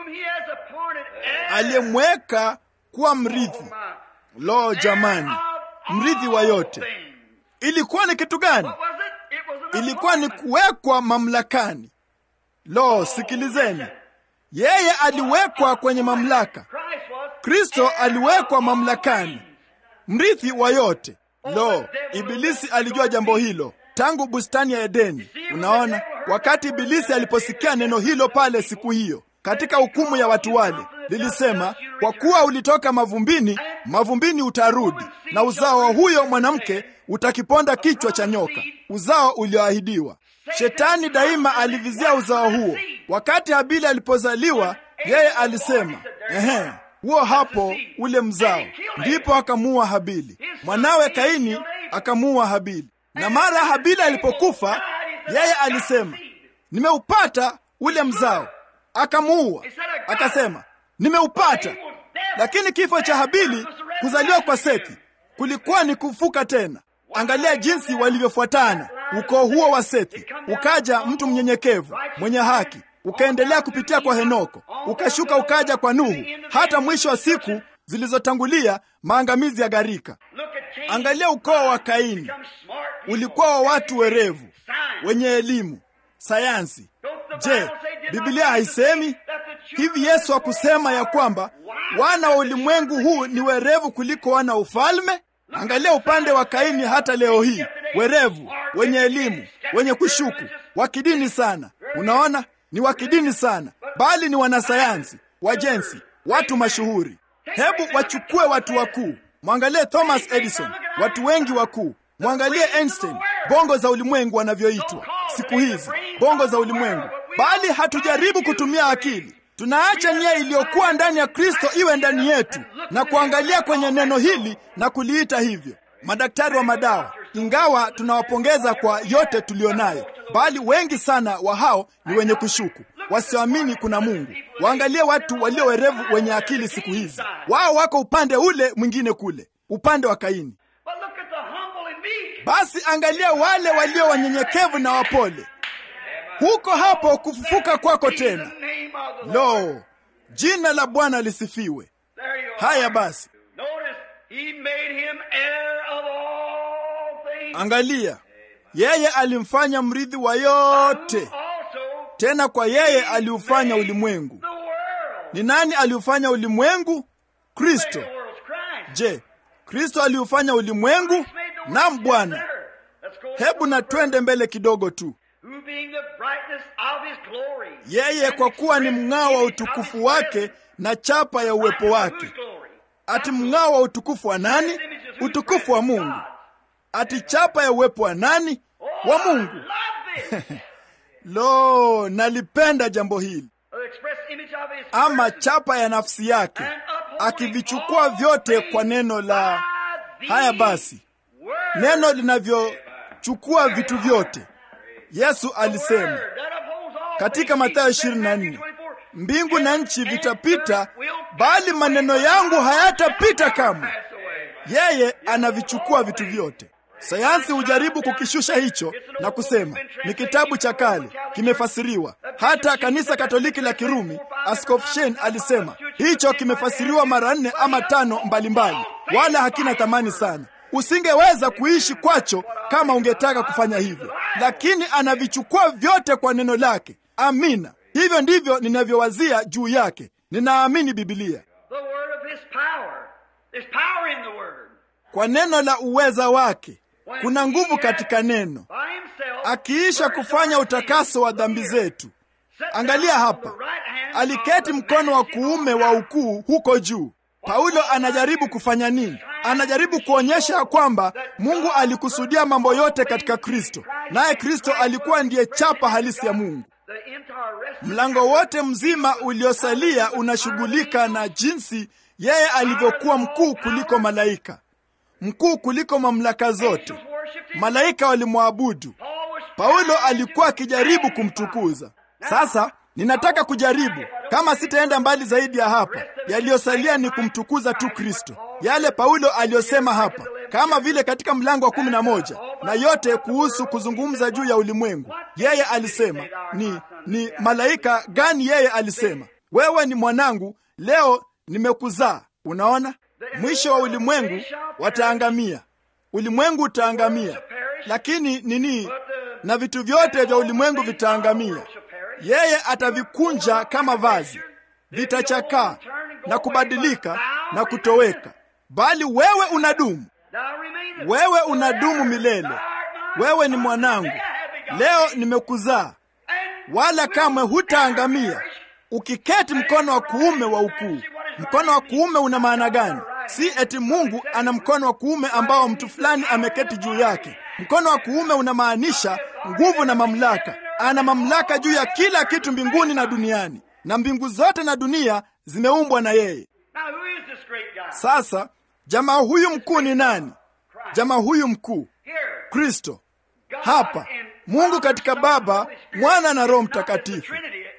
aliyemweka kuwa mrithi. Lo jamani, mrithi wa yote. Ilikuwa ni kitu gani? Ilikuwa ni kuwekwa mamlakani. Lo, sikilizeni, yeye aliwekwa kwenye mamlaka. Kristo aliwekwa mamlakani, mrithi wa yote. Lo, Ibilisi alijua jambo hilo tangu bustani ya Edeni. Unaona, wakati Ibilisi aliposikia neno hilo pale siku hiyo katika hukumu ya watu wale, lilisema kwa kuwa ulitoka mavumbini, mavumbini utarudi, na uzao wa huyo mwanamke utakiponda kichwa cha nyoka, uzao ulioahidiwa. Shetani daima alivizia uzao huo. Wakati Habili alipozaliwa, yeye alisema ehe, huo hapo ule mzao, ndipo akamuua Habili. Mwanawe Kaini akamuua Habili. Na mara Habili alipokufa, yeye alisema nimeupata ule mzao, akamuua. Akasema, nimeupata. Lakini kifo cha Habili, kuzaliwa kwa Sethi, kulikuwa ni kufuka tena. Angalia jinsi walivyofuatana. Ukoo huo wa Sethi ukaja mtu mnyenyekevu mwenye haki, ukaendelea kupitia kwa Henoko, ukashuka ukaja kwa Nuhu, hata mwisho wa siku zilizotangulia maangamizi ya gharika. Angalia ukoo wa Kaini, ulikuwa wa watu werevu wenye elimu, sayansi. Je, Biblia haisemi hivi? Yesu hakusema ya kwamba wana wa ulimwengu huu ni werevu kuliko wana wa ufalme? Angalia upande wa Kaini hata leo hii, werevu, wenye elimu, wenye kushuku, wa kidini sana. Unaona, ni wa kidini sana, bali ni wanasayansi, wajensi, watu mashuhuri. Hebu wachukue watu wakuu. Mwangalie Thomas Edison, watu wengi wakuu. Mwangalie Einstein, bongo za ulimwengu wanavyoitwa siku hizi, bongo za ulimwengu. Bali hatujaribu kutumia akili, tunaacha nia iliyokuwa ndani ya Kristo iwe ndani yetu na kuangalia kwenye neno hili na kuliita hivyo. Madaktari wa madawa, ingawa tunawapongeza kwa yote tulionayo, bali wengi sana wa hao ni wenye kushuku, wasioamini kuna Mungu. Waangalie watu walio werevu wenye akili siku hizi, wao wako upande ule mwingine kule, upande wa Kaini. Basi angalia wale walio wanyenyekevu na wapole, huko hapo kufufuka kwako tena. Lo, jina la Bwana lisifiwe. Haya basi, angalia, yeye alimfanya mrithi wa yote, tena kwa yeye aliufanya ulimwengu. Ni nani aliufanya ulimwengu? Kristo. Je, Kristo aliufanya ulimwengu? Naam, Bwana. Hebu na twende mbele kidogo tu. Yeye kwa kuwa ni mng'ao wa utukufu wake na chapa ya uwepo wake. Ati mng'ao wa utukufu wa nani? Utukufu wa Mungu. Ati chapa ya uwepo wa nani? Wa Mungu. Lo, nalipenda jambo hili. Ama chapa ya nafsi yake, akivichukua vyote kwa neno la haya. Basi neno linavyochukua vitu vyote. Yesu alisema katika Mathayo 24, mbingu na nchi vitapita, bali maneno yangu hayatapita kamwe. Yeye anavichukua vitu vyote. Sayansi hujaribu kukishusha hicho na kusema ni kitabu cha kale, kimefasiriwa. Hata kanisa Katoliki la Kirumi, Askofu Shen alisema hicho kimefasiriwa mara nne ama tano mbalimbali mbali, wala hakina thamani sana. Usingeweza kuishi kwacho kama ungetaka kufanya hivyo, lakini anavichukua vyote kwa neno lake. Amina, hivyo ndivyo ninavyowazia juu yake. Ninaamini Bibilia kwa neno la uweza wake. Kuna nguvu katika neno, akiisha kufanya utakaso wa dhambi zetu. Angalia hapa, aliketi mkono wa kuume wa ukuu huko juu. Paulo anajaribu kufanya nini? Anajaribu kuonyesha kwamba Mungu alikusudia mambo yote katika Kristo, naye Kristo alikuwa ndiye chapa halisi ya Mungu. Mlango wote mzima uliosalia unashughulika na jinsi yeye alivyokuwa mkuu kuliko malaika, mkuu kuliko mamlaka zote. Malaika walimwabudu. Paulo alikuwa akijaribu kumtukuza. Sasa ninataka kujaribu, kama sitaenda mbali zaidi ya hapa, yaliyosalia ni kumtukuza tu Kristo, yale Paulo aliyosema hapa, kama vile katika mlango wa kumi na moja na yote kuhusu kuzungumza juu ya ulimwengu. Yeye alisema ni ni malaika gani? Yeye alisema wewe ni mwanangu, leo nimekuzaa. Unaona, mwisho wa ulimwengu wataangamia, ulimwengu utaangamia, lakini nini, na vitu vyote vya ulimwengu vitaangamia. Yeye atavikunja kama vazi, vitachakaa na kubadilika na kutoweka, bali wewe unadumu. Wewe unadumu milele. Wewe ni mwanangu, leo nimekuzaa, wala kamwe hutaangamia, ukiketi mkono wa kuume wa ukuu. Mkono wa kuume una maana gani? Si eti Mungu ana mkono wa kuume ambao mtu fulani ameketi juu yake. Mkono wa kuume unamaanisha nguvu na mamlaka. Ana mamlaka juu ya kila kitu mbinguni na duniani, na mbingu zote na dunia zimeumbwa na yeye. Sasa jamaa huyu mkuu ni nani? Jamaa huyu mkuu Kristo. Hapa Mungu katika Baba, Mwana na Roho Mtakatifu,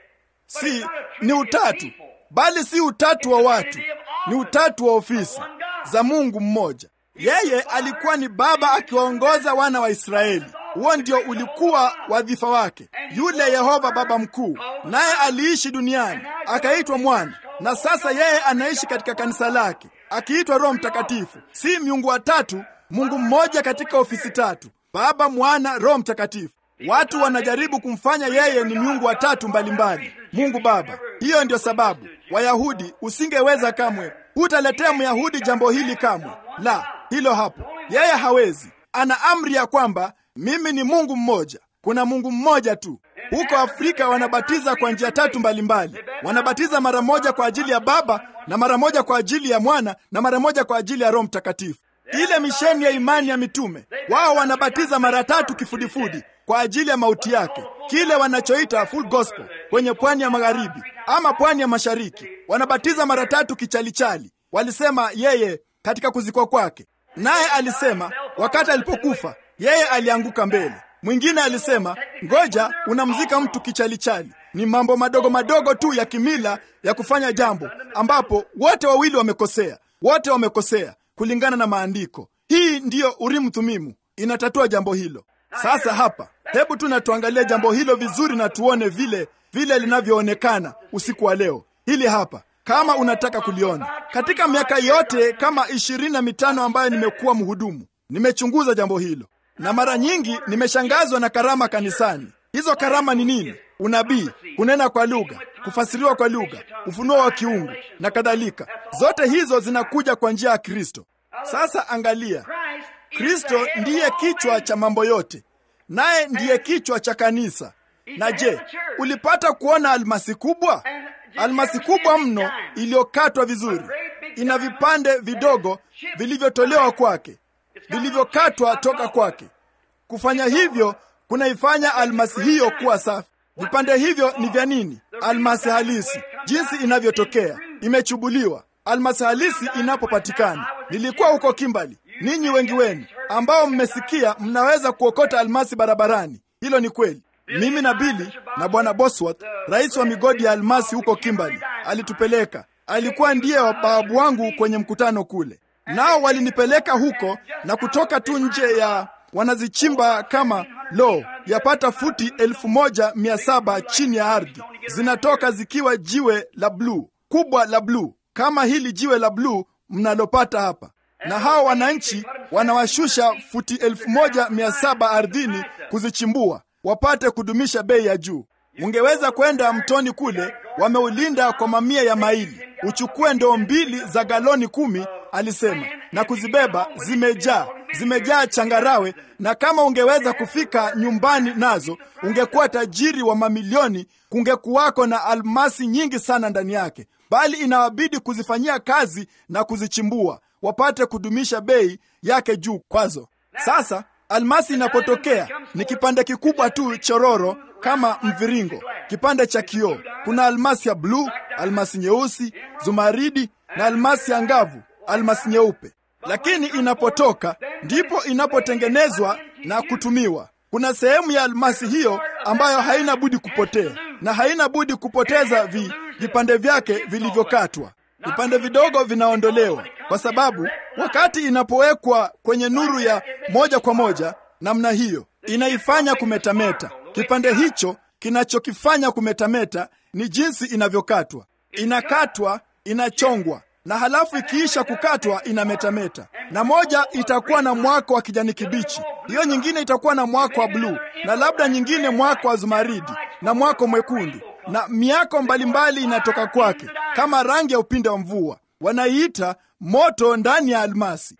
si ni utatu, bali si utatu wa watu, ni utatu wa ofisi za Mungu mmoja. Yeye alikuwa ni baba akiwaongoza wana wa Israeli. Huo ndio ulikuwa wadhifa wake, yule Yehova baba mkuu. Naye aliishi duniani akaitwa mwana, na sasa yeye anaishi katika kanisa lake akiitwa Roho Mtakatifu. Si miungu watatu, Mungu mmoja katika ofisi tatu: Baba, Mwana, Roho Mtakatifu. Watu wanajaribu kumfanya yeye ni miungu watatu mbalimbali, Mungu Baba. Hiyo ndio sababu Wayahudi, usingeweza kamwe, hutaletea Myahudi jambo hili kamwe. La, hilo hapo, yeye hawezi. Ana amri ya kwamba mimi ni Mungu mmoja, kuna Mungu mmoja tu. Huko Afrika wanabatiza kwa njia tatu mbalimbali. Wanabatiza mara moja kwa ajili ya Baba na mara moja kwa ajili ya Mwana na mara moja kwa ajili ya Roho Mtakatifu. Ile misheni ya imani ya mitume, wao wanabatiza mara tatu kifudifudi kwa ajili ya mauti yake, kile wanachoita full gospel kwenye pwani ya magharibi ama pwani ya mashariki. Wanabatiza mara tatu kichalichali. Walisema yeye katika kuzikwa kwake, naye alisema wakati alipokufa yeye alianguka mbele. Mwingine alisema ngoja, unamzika mtu kichalichali. Ni mambo madogo madogo tu ya kimila ya kufanya jambo ambapo wote wawili wamekosea, wote wamekosea kulingana na maandiko. Hii ndiyo Urimu Thumimu inatatua jambo hilo. Sasa hapa, hebu tu na tuangalie jambo hilo vizuri na tuone vile vile linavyoonekana usiku wa leo. Hili hapa, kama unataka kuliona, katika miaka yote kama ishirini na mitano ambayo nimekuwa mhudumu, nimechunguza jambo hilo na mara nyingi nimeshangazwa na karama kanisani. Hizo karama ni nini? Unabii, kunena kwa lugha, kufasiriwa kwa lugha, ufunuo wa kiungu na kadhalika. Zote hizo zinakuja kwa njia ya Kristo. Sasa angalia, Kristo ndiye kichwa cha mambo yote, naye ndiye kichwa cha kanisa. Na je, ulipata kuona almasi kubwa? Almasi kubwa mno iliyokatwa vizuri, ina vipande vidogo vilivyotolewa kwake vilivyokatwa toka kwake. Kufanya hivyo kunaifanya almasi hiyo kuwa safi. Vipande hivyo ni vya nini? Almasi halisi, jinsi inavyotokea, imechubuliwa. Almasi halisi inapopatikana. Nilikuwa huko Kimbali, ninyi wengi wenu ambao mmesikia, mnaweza kuokota almasi barabarani. Hilo ni kweli. Mimi na Bili na bwana Bosworth, rais wa migodi ya almasi huko Kimbali, alitupeleka. Alikuwa ndiye wabawabu wangu kwenye mkutano kule nao walinipeleka huko na kutoka tu nje ya wanazichimba kama lo yapata futi elfu moja mia saba chini ya ardhi, zinatoka zikiwa jiwe la bluu kubwa la bluu kama hili jiwe la bluu mnalopata hapa, na hao wananchi wanawashusha futi elfu moja mia saba ardhini kuzichimbua wapate kudumisha bei ya juu. Ungeweza kwenda mtoni kule, wameulinda kwa mamia ya maili, uchukue ndoo mbili za galoni kumi alisema na kuzibeba, zimejaa zimejaa changarawe, na kama ungeweza kufika nyumbani nazo, ungekuwa tajiri wa mamilioni. Kungekuwako na almasi nyingi sana ndani yake, bali inawabidi kuzifanyia kazi na kuzichimbua, wapate kudumisha bei yake juu kwazo. Sasa almasi inapotokea ni kipande kikubwa tu chororo kama mviringo, kipande cha kioo. Kuna almasi ya bluu, almasi nyeusi, zumaridi na almasi ya ngavu almasi nyeupe. Lakini inapotoka ndipo inapotengenezwa na kutumiwa. Kuna sehemu ya almasi hiyo ambayo haina budi kupotea na haina budi kupoteza vi, vipande vyake vilivyokatwa. Vipande vidogo vinaondolewa, kwa sababu wakati inapowekwa kwenye nuru ya moja kwa moja namna hiyo inaifanya kumetameta. Kipande hicho kinachokifanya kumetameta ni jinsi inavyokatwa. Inakatwa, inachongwa na halafu ikiisha kukatwa inametameta, na moja itakuwa na mwako wa kijani kibichi, hiyo nyingine itakuwa na mwako wa bluu, na labda nyingine mwako wa zumaridi na mwako mwekundu, na miako mbalimbali inatoka kwake kama rangi ya upinde wa mvua. Wanaiita moto ndani ya almasi.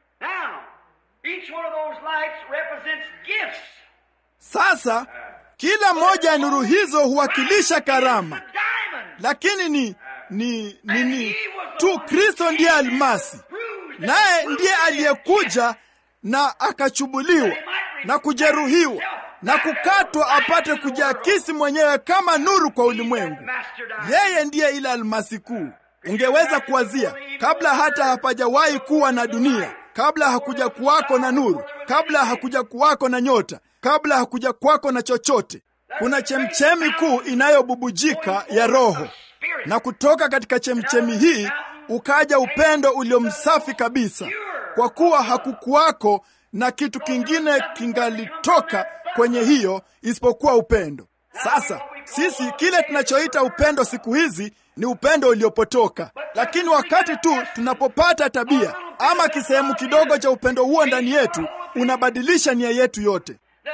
Sasa kila moja ya nuru hizo huwakilisha karama, lakini ni ni nini tu? Kristo ndiye almasi, naye ndiye aliyekuja na akachubuliwa na kujeruhiwa na kukatwa apate kujiakisi mwenyewe kama nuru kwa ulimwengu. Yeye ndiye ile almasi kuu. Ungeweza kuwazia, kabla hata hapajawahi kuwa na dunia, kabla hakuja kuwako na nuru, kabla hakuja kuwako na nyota, kabla hakuja kuwako na chochote, kuna chemchemi kuu inayobubujika ya Roho, na kutoka katika chemchemi hii ukaja upendo uliomsafi kabisa, kwa kuwa hakukuwako na kitu kingine kingalitoka kwenye hiyo isipokuwa upendo. Sasa sisi kile tunachoita upendo siku hizi ni upendo uliopotoka, lakini wakati tu tunapopata tabia ama kisehemu kidogo cha upendo huo ndani yetu, unabadilisha nia yetu yote.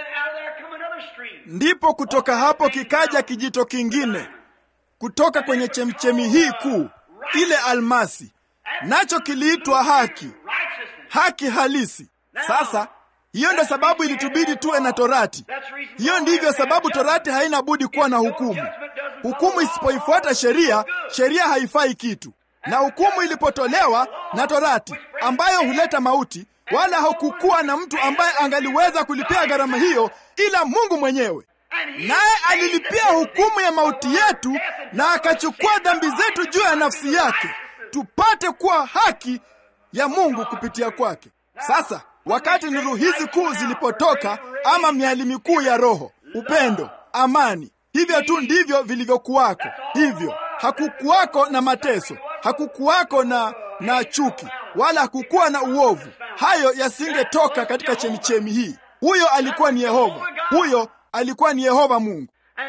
Ndipo kutoka hapo kikaja kijito kingine kutoka kwenye chemchemi hii kuu, ile almasi, nacho kiliitwa haki, haki halisi. Sasa hiyo ndio sababu ilitubidi tuwe na Torati. Hiyo ndivyo sababu Torati haina budi kuwa na hukumu. Hukumu isipoifuata sheria, sheria haifai kitu. Na hukumu ilipotolewa na Torati ambayo huleta mauti, wala hakukuwa na mtu ambaye angaliweza kulipia gharama hiyo ila Mungu mwenyewe, naye alilipia hukumu ya mauti yetu na akachukua dhambi zetu juu ya nafsi yake, tupate kuwa haki ya Mungu kupitia kwake. Sasa wakati nuru hizi kuu zilipotoka, ama miali mikuu ya Roho, upendo, amani, hivyo tu ndivyo vilivyokuwako. Hivyo hakukuwako na mateso, hakukuwako na na chuki, wala hakukuwa na uovu. Hayo yasingetoka katika chemichemi hii. Huyo alikuwa ni Yehova, huyo alikuwa ni Yehova Mungu.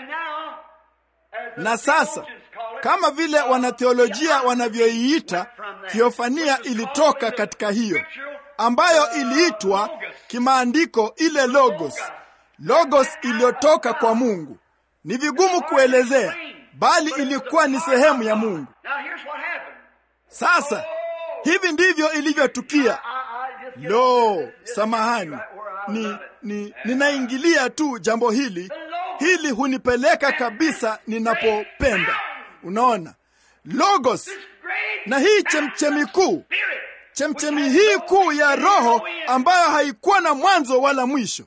Na sasa kama vile wanatheolojia wanavyoiita, thiofania ilitoka katika hiyo ambayo iliitwa kimaandiko ile logos, logos iliyotoka kwa Mungu. Ni vigumu kuelezea, bali ilikuwa ni sehemu ya Mungu. Sasa hivi ndivyo ilivyotukia. Lo, samahani, ni, ni ninaingilia tu jambo hili. Hili hunipeleka kabisa ninapopenda. Unaona, logos na hii chemchemi kuu chemchemi hii kuu ya Roho ambayo haikuwa na mwanzo wala mwisho.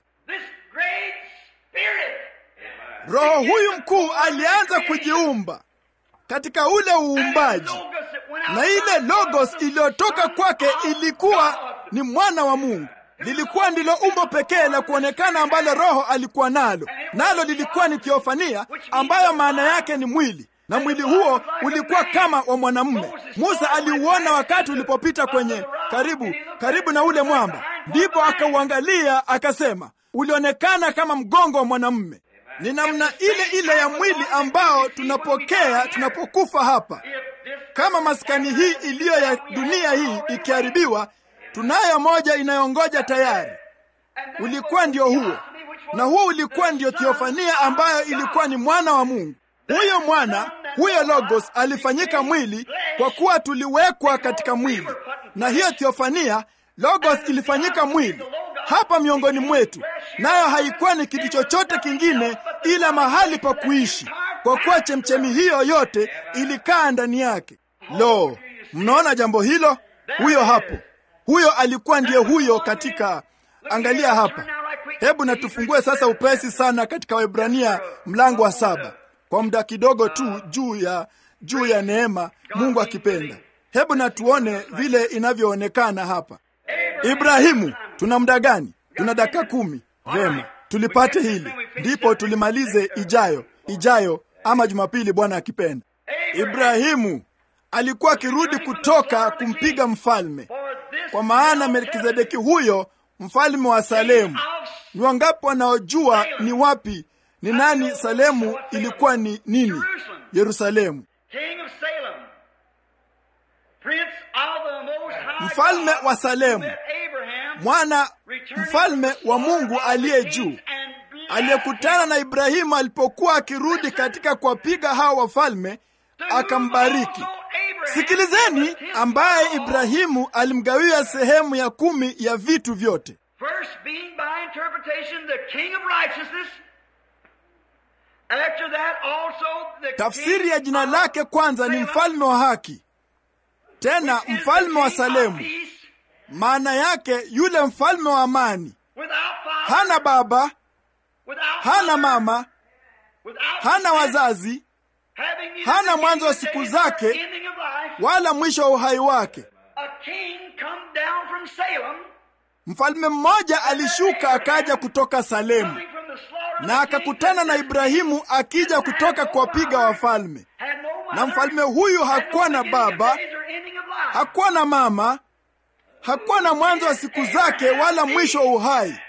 Roho huyu mkuu alianza kujiumba katika ule uumbaji, na ile logos iliyotoka kwake ilikuwa ni mwana wa Mungu. Lilikuwa ndilo umbo pekee la kuonekana ambalo Roho alikuwa nalo, nalo lilikuwa ni theofania, ambayo maana yake ni mwili na mwili huo ulikuwa kama wa mwanamume. Musa aliuona wakati ulipopita kwenye karibu karibu na ule mwamba, ndipo akauangalia akasema, ulionekana kama mgongo wa mwanamume. Ni namna ile ile ya mwili ambao tunapokea tunapokufa hapa. Kama maskani hii iliyo ya dunia hii ikiharibiwa, tunayo moja inayongoja tayari. Ulikuwa ndio huo, na huo ulikuwa ndio theofania ambayo ilikuwa ni mwana wa Mungu. Huyo mwana huyo logos alifanyika mwili, kwa kuwa tuliwekwa katika mwili, na hiyo theofania logos ilifanyika mwili hapa miongoni mwetu, nayo haikuwa ni kitu chochote kingine ila mahali pa kuishi, kwa kuwa chemchemi hiyo yote ilikaa ndani yake. Lo, mnaona jambo hilo? Huyo hapo, huyo alikuwa ndiye huyo katika. Angalia hapa, hebu na tufungue sasa upesi sana katika Waebrania mlango wa saba kwa muda kidogo tu juu ya juu ya neema, Mungu akipenda. Hebu na tuone vile inavyoonekana hapa. Ibrahimu, tuna muda gani? Tuna dakika kumi. Vema, tulipate hili ndipo tulimalize ijayo ijayo, ama Jumapili, Bwana akipenda. Ibrahimu alikuwa akirudi kutoka kumpiga mfalme, kwa maana Melkizedeki huyo mfalme wa Salemu. Ni wangapi wanaojua ni wapi ni nani Salemu ilikuwa ni nini? Yerusalemu. Mfalme wa Salemu, mwana mfalme wa Mungu aliye juu, aliyekutana na Ibrahimu alipokuwa akirudi katika kuwapiga hao wafalme, akambariki. Sikilizeni, ambaye Ibrahimu alimgawia sehemu ya kumi ya vitu vyote. Tafsiri ya jina lake kwanza ni mfalme wa haki, tena mfalme wa Salemu. Maana yake yule mfalme wa amani. Hana baba, hana mama, hana wazazi, hana mwanzo wa siku zake wala mwisho wa uhai wake. Mfalme mmoja alishuka akaja kutoka Salemu na akakutana na Ibrahimu akija kutoka kuwapiga wafalme. Na mfalme huyu hakuwa na baba, hakuwa na mama, hakuwa na mwanzo wa siku zake wala mwisho wa uhai.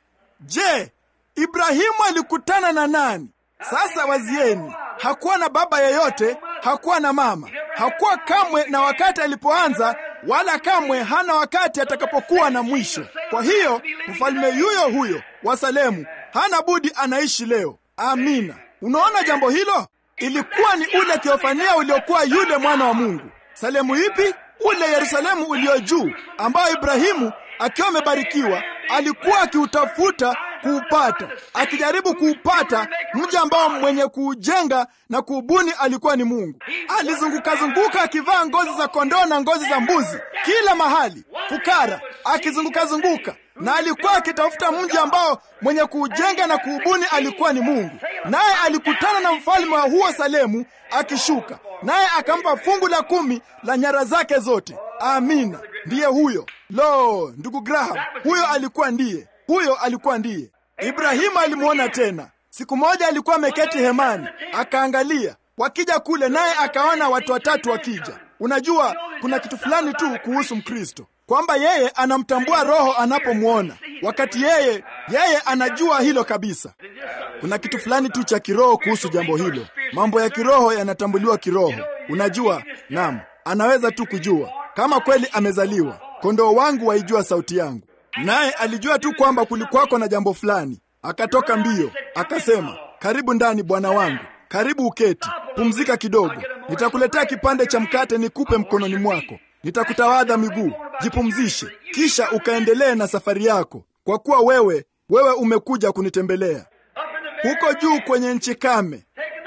Je, Ibrahimu alikutana na nani? Sasa wazieni, hakuwa na baba yeyote, hakuwa na mama, hakuwa kamwe na wakati alipoanza, wala kamwe hana wakati atakapokuwa na mwisho. Kwa hiyo mfalme yuyo huyo wa Salemu hana budi anaishi leo. Amina. Unaona jambo hilo? Ilikuwa ni ule Theofania uliokuwa yule mwana wa Mungu. Salemu ipi? Ule Yerusalemu ulio juu, ambao Ibrahimu akiwa amebarikiwa alikuwa akiutafuta kuupata, akijaribu kuupata mji ambao mwenye kuujenga na kuubuni alikuwa ni Mungu. Alizungukazunguka akivaa ngozi za kondoo na ngozi za mbuzi kila mahali, fukara, akizungukazunguka na alikuwa akitafuta mji ambao mwenye kuujenga na kuubuni alikuwa ni Mungu. Naye alikutana na mfalme wa huo Salemu akishuka, naye akampa fungu la kumi la nyara zake zote. Amina, ndiye huyo. Lo, ndugu Graham, huyo alikuwa ndiye, huyo alikuwa ndiye. Ibrahimu alimwona tena siku moja, alikuwa ameketi hemani, akaangalia wakija kule, naye akaona watu watatu wakija. Unajua, kuna kitu fulani tu kuhusu Mkristo kwamba yeye anamtambua Roho anapomwona, wakati yeye yeye anajua hilo kabisa. Kuna kitu fulani tu cha kiroho kuhusu jambo hilo. Mambo ya kiroho yanatambuliwa kiroho. Unajua, naam, anaweza tu kujua kama kweli amezaliwa. Kondoo wangu waijua sauti yangu. Naye alijua tu kwamba kulikuwako na jambo fulani, akatoka mbio akasema, karibu ndani bwana wangu, karibu uketi, pumzika kidogo, nitakuletea kipande cha mkate nikupe mkononi mwako nitakutawadha miguu, jipumzishe, kisha ukaendelee na safari yako, kwa kuwa wewe wewe umekuja kunitembelea. Huko juu kwenye nchi kame,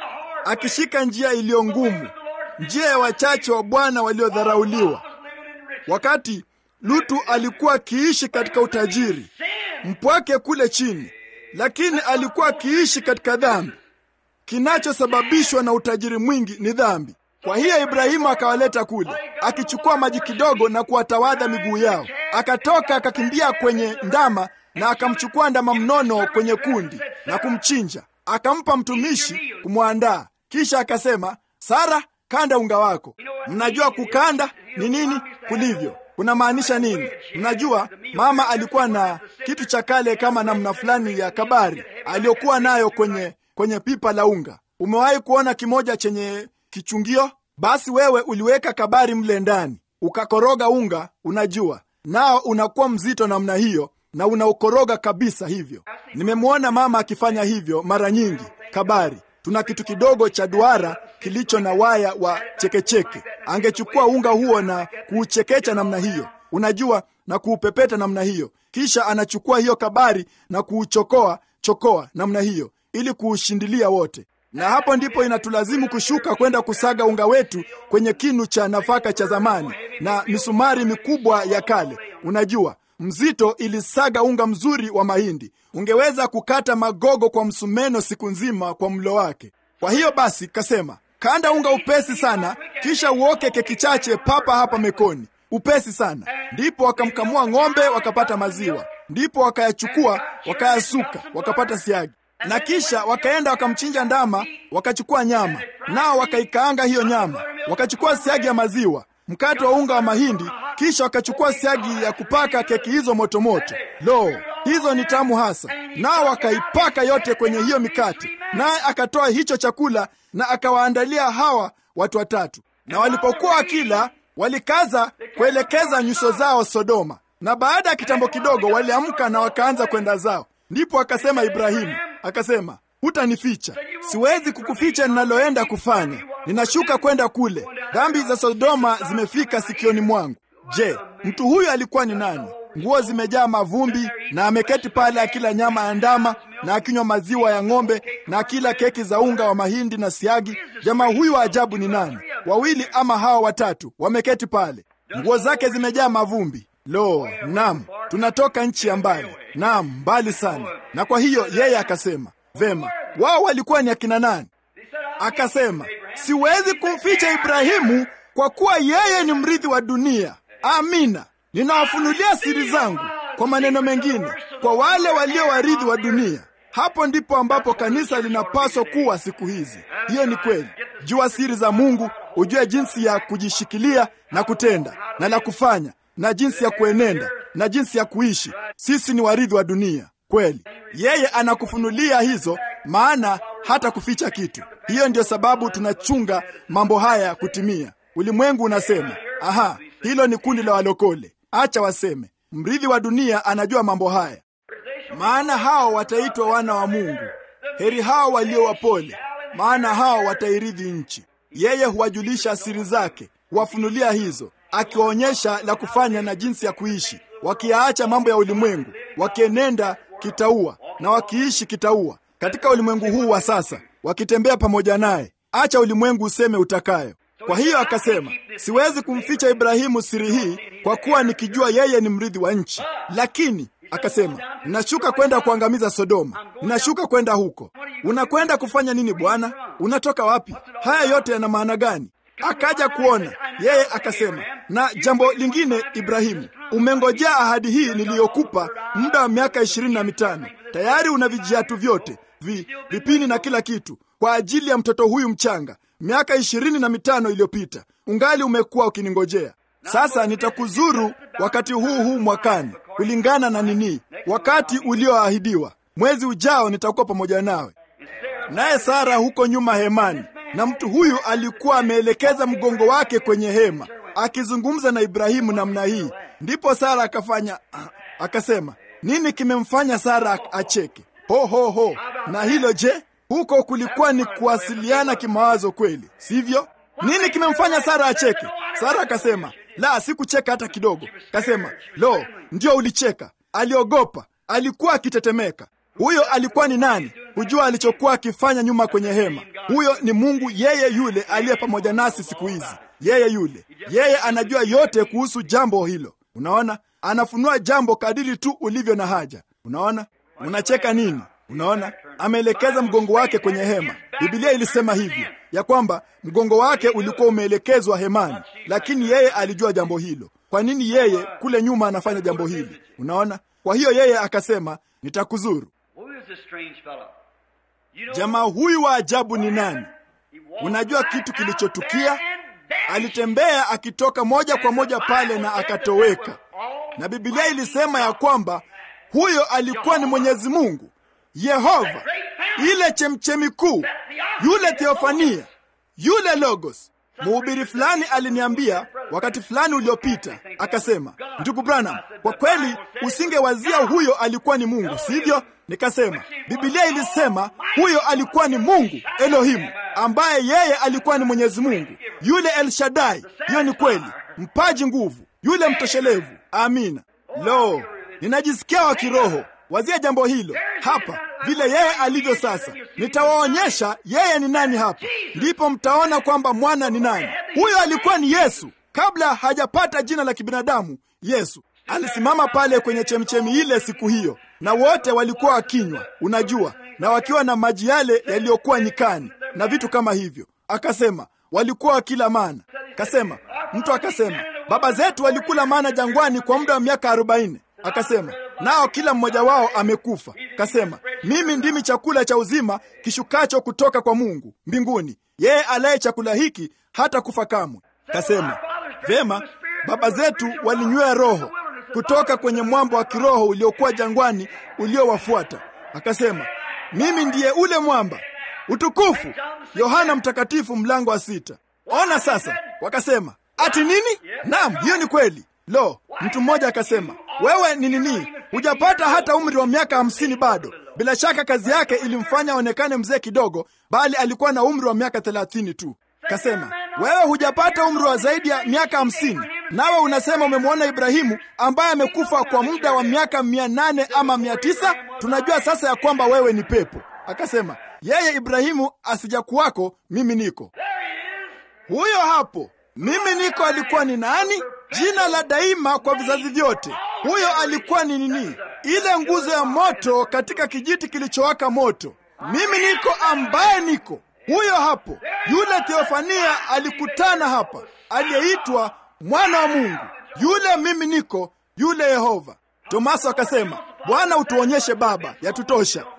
akishika njia iliyo ngumu, njia ya wachache wa Bwana waliodharauliwa. Wakati Lutu alikuwa akiishi katika utajiri, mpwake kule chini, lakini alikuwa akiishi katika dhambi. Kinachosababishwa na utajiri mwingi ni dhambi. Kwa hiyo Ibrahimu akawaleta kule, akichukua maji kidogo na kuwatawadha miguu yao. Akatoka akakimbia kwenye ndama na akamchukua ndama mnono kwenye kundi na kumchinja, akampa mtumishi kumwandaa. Kisha akasema, Sara, kanda unga wako. Mnajua kukanda ni nini kulivyo kunamaanisha nini? Mnajua mama alikuwa na kitu cha kale kama namna fulani ya kabari aliyokuwa nayo kwenye kwenye pipa la unga. Umewahi kuona kimoja chenye kichungio? Basi wewe uliweka kabari mle ndani, ukakoroga unga, unajua, nao unakuwa mzito namna hiyo, na unaukoroga kabisa hivyo. Nimemwona mama akifanya hivyo mara nyingi. Kabari tuna kitu kidogo cha duara kilicho na waya wa chekecheke. Angechukua unga huo na kuuchekecha namna hiyo, unajua, na kuupepeta namna hiyo, kisha anachukua hiyo kabari na kuuchokoa chokoa namna hiyo, ili kuushindilia wote na hapo ndipo inatulazimu kushuka kwenda kusaga unga wetu kwenye kinu cha nafaka cha zamani na misumari mikubwa ya kale. Unajua, mzito ilisaga unga mzuri wa mahindi, ungeweza kukata magogo kwa msumeno siku nzima kwa mlo wake. Kwa hiyo basi kasema, kanda unga upesi sana, kisha uoke keki chache papa hapa mekoni, upesi sana. Ndipo wakamkamua ng'ombe wakapata maziwa, ndipo wakayachukua wakayasuka wakapata siagi na kisha wakaenda wakamchinja ndama, wakachukua nyama, nao wakaikaanga hiyo nyama, wakachukua siagi ya maziwa, mkate wa unga wa mahindi, kisha wakachukua siagi ya kupaka keki hizo motomoto. Lo, hizo ni tamu hasa! Nao wakaipaka yote kwenye hiyo mikate, naye akatoa hicho chakula na akawaandalia hawa watu watatu. Na walipokuwa wakila, walikaza kuelekeza nyuso zao Sodoma, na baada ya kitambo kidogo waliamka na wakaanza kwenda zao. Ndipo akasema Ibrahimu, akasema hutanificha, siwezi kukuficha ninaloenda kufanya. Ninashuka kwenda kule, dhambi za Sodoma zimefika sikioni mwangu. Je, mtu huyu alikuwa ni nani? Nguo zimejaa mavumbi, na ameketi pale akila nyama ya ndama na akinywa maziwa ya ng'ombe na akila keki za unga wa mahindi na siagi. Jamaa huyu wa ajabu ni nani? Wawili ama hawa watatu wameketi pale, nguo zake zimejaa mavumbi. Lo, naam, tunatoka nchi ya mbali, naam, mbali sana. Na kwa hiyo yeye akasema, vema, wao walikuwa ni akina nani? Akasema, siwezi kumficha Ibrahimu kwa kuwa yeye ni mrithi wa dunia. Amina, ninawafunulia siri zangu. Kwa maneno mengine, kwa wale walio warithi wa dunia. Hapo ndipo ambapo kanisa linapaswa kuwa siku hizi. Hiyo ni kweli. Jua siri za Mungu, ujue jinsi ya kujishikilia na kutenda na la kufanya na jinsi ya kuenenda na jinsi ya kuishi. Sisi ni warithi wa dunia kweli. Yeye anakufunulia hizo, maana hata kuficha kitu. Hiyo ndio sababu tunachunga mambo haya kutimia. Ulimwengu unasema aha, hilo ni kundi la walokole. Acha waseme, mrithi wa dunia anajua mambo haya, maana hao wataitwa wana wa Mungu. Heri hao walio wapole, maana hao watairithi nchi. Yeye huwajulisha siri zake, huwafunulia hizo, akiwaonyesha la kufanya na jinsi ya kuishi, wakiyaacha mambo ya ulimwengu, wakienenda kitaua na wakiishi kitaua katika ulimwengu huu wa sasa, wakitembea pamoja naye. Acha ulimwengu useme utakayo. Kwa hiyo akasema, siwezi kumficha Ibrahimu siri hii, kwa kuwa nikijua yeye ni mrithi wa nchi. Lakini akasema, ninashuka kwenda kuangamiza Sodoma, ninashuka kwenda huko. Unakwenda kufanya nini Bwana? Unatoka wapi? Haya yote yana maana gani? Akaja kuona yeye, akasema, na jambo lingine, Ibrahimu, umengojea ahadi hii niliyokupa muda wa miaka ishirini na mitano. Tayari una vijiatu vyote vi, vipini na kila kitu kwa ajili ya mtoto huyu mchanga. Miaka ishirini na mitano iliyopita ungali umekuwa ukiningojea. Sasa nitakuzuru wakati huu huu mwakani, kulingana na nini, wakati ulioahidiwa. Mwezi ujao nitakuwa pamoja nawe. Naye Sara huko nyuma hemani, na mtu huyu alikuwa ameelekeza mgongo wake kwenye hema akizungumza na Ibrahimu namna hii. Ndipo Sara akafanya akasema, nini kimemfanya Sara acheke? Ho, ho, ho! Na hilo je, huko kulikuwa ni kuwasiliana kimawazo kweli, sivyo? Nini kimemfanya Sara acheke? Sara akasema, la, sikucheka hata kidogo. Kasema, lo, ndio ulicheka. Aliogopa, alikuwa akitetemeka. Huyo alikuwa ni nani? Kujua alichokuwa akifanya nyuma kwenye hema. Huyo ni Mungu, yeye yule aliye pamoja nasi siku hizi. Yeye yule, yeye anajua yote kuhusu jambo hilo. Unaona, anafunua jambo kadiri tu ulivyo na haja. Unaona, unacheka nini? Unaona, ameelekeza mgongo wake kwenye hema. Biblia ilisema hivyo ya kwamba mgongo wake ulikuwa umeelekezwa hemani, lakini yeye alijua jambo hilo. Kwa nini yeye kule nyuma anafanya jambo hili? Unaona, kwa hiyo yeye akasema, nitakuzuru. Jamaa huyu wa ajabu ni nani? Unajua kitu kilichotukia? Alitembea akitoka moja kwa moja pale na akatoweka, na Biblia ilisema ya kwamba huyo alikuwa ni Mwenyezi Mungu Yehova, ile chemchemi kuu, yule Theofania, yule Logos. Mhubiri fulani aliniambia wakati fulani uliopita, akasema, ndugu Branham, kwa kweli usingewazia huyo alikuwa ni Mungu, sivyo? Nikasema Biblia ilisema huyo alikuwa ni Mungu Elohimu, ambaye yeye alikuwa ni Mwenyezi Mungu, yule El Shaddai. Hiyo ni kweli, mpaji nguvu, yule mtoshelevu. Amina. Lo, ninajisikia wa kiroho Wazia jambo hilo hapa, vile yeye alivyo sasa. Nitawaonyesha yeye ni nani hapa, ndipo mtaona kwamba mwana ni nani. Huyo alikuwa ni Yesu kabla hajapata jina la kibinadamu. Yesu alisimama pale kwenye chemchemi ile siku hiyo, na wote walikuwa wakinywa, unajua, na wakiwa na maji yale yaliyokuwa nyikani na vitu kama hivyo. Akasema walikuwa wakila mana. Akasema mtu akasema, baba zetu walikula mana jangwani kwa muda wa miaka arobaini. Akasema nao kila mmoja wao amekufa. Kasema mimi ndimi chakula cha uzima kishukacho kutoka kwa Mungu mbinguni, yeye alaye chakula hiki hata kufa kamwe. Kasema vema, baba zetu walinywea roho kutoka kwenye mwamba wa kiroho uliokuwa jangwani uliowafuata. Akasema mimi ndiye ule mwamba. Utukufu, Yohana Mtakatifu mlango wa sita. Ona sasa, wakasema ati nini? Naam, hiyo ni kweli. Lo, mtu mmoja akasema wewe ni nini? Hujapata hata umri wa miaka hamsini bado. Bila shaka kazi yake ilimfanya aonekane mzee kidogo, bali alikuwa na umri wa miaka thelathini tu. Kasema wewe hujapata umri wa zaidi ya miaka hamsini, nawe unasema umemwona Ibrahimu ambaye amekufa kwa muda wa miaka mia nane ama mia tisa. Tunajua sasa ya kwamba wewe ni pepo. Akasema yeye Ibrahimu asijakuwako, mimi niko. Huyo hapo, mimi niko alikuwa ni nani? Jina la daima kwa vizazi vyote. Huyo alikuwa ni nini? Ile nguzo ya moto katika kijiti kilichowaka moto. Mimi niko ambaye niko. Huyo hapo, yule Theofania alikutana hapa, aliyeitwa mwana wa Mungu, yule mimi niko, yule Yehova. Tomaso akasema, Bwana, utuonyeshe Baba, yatutosha.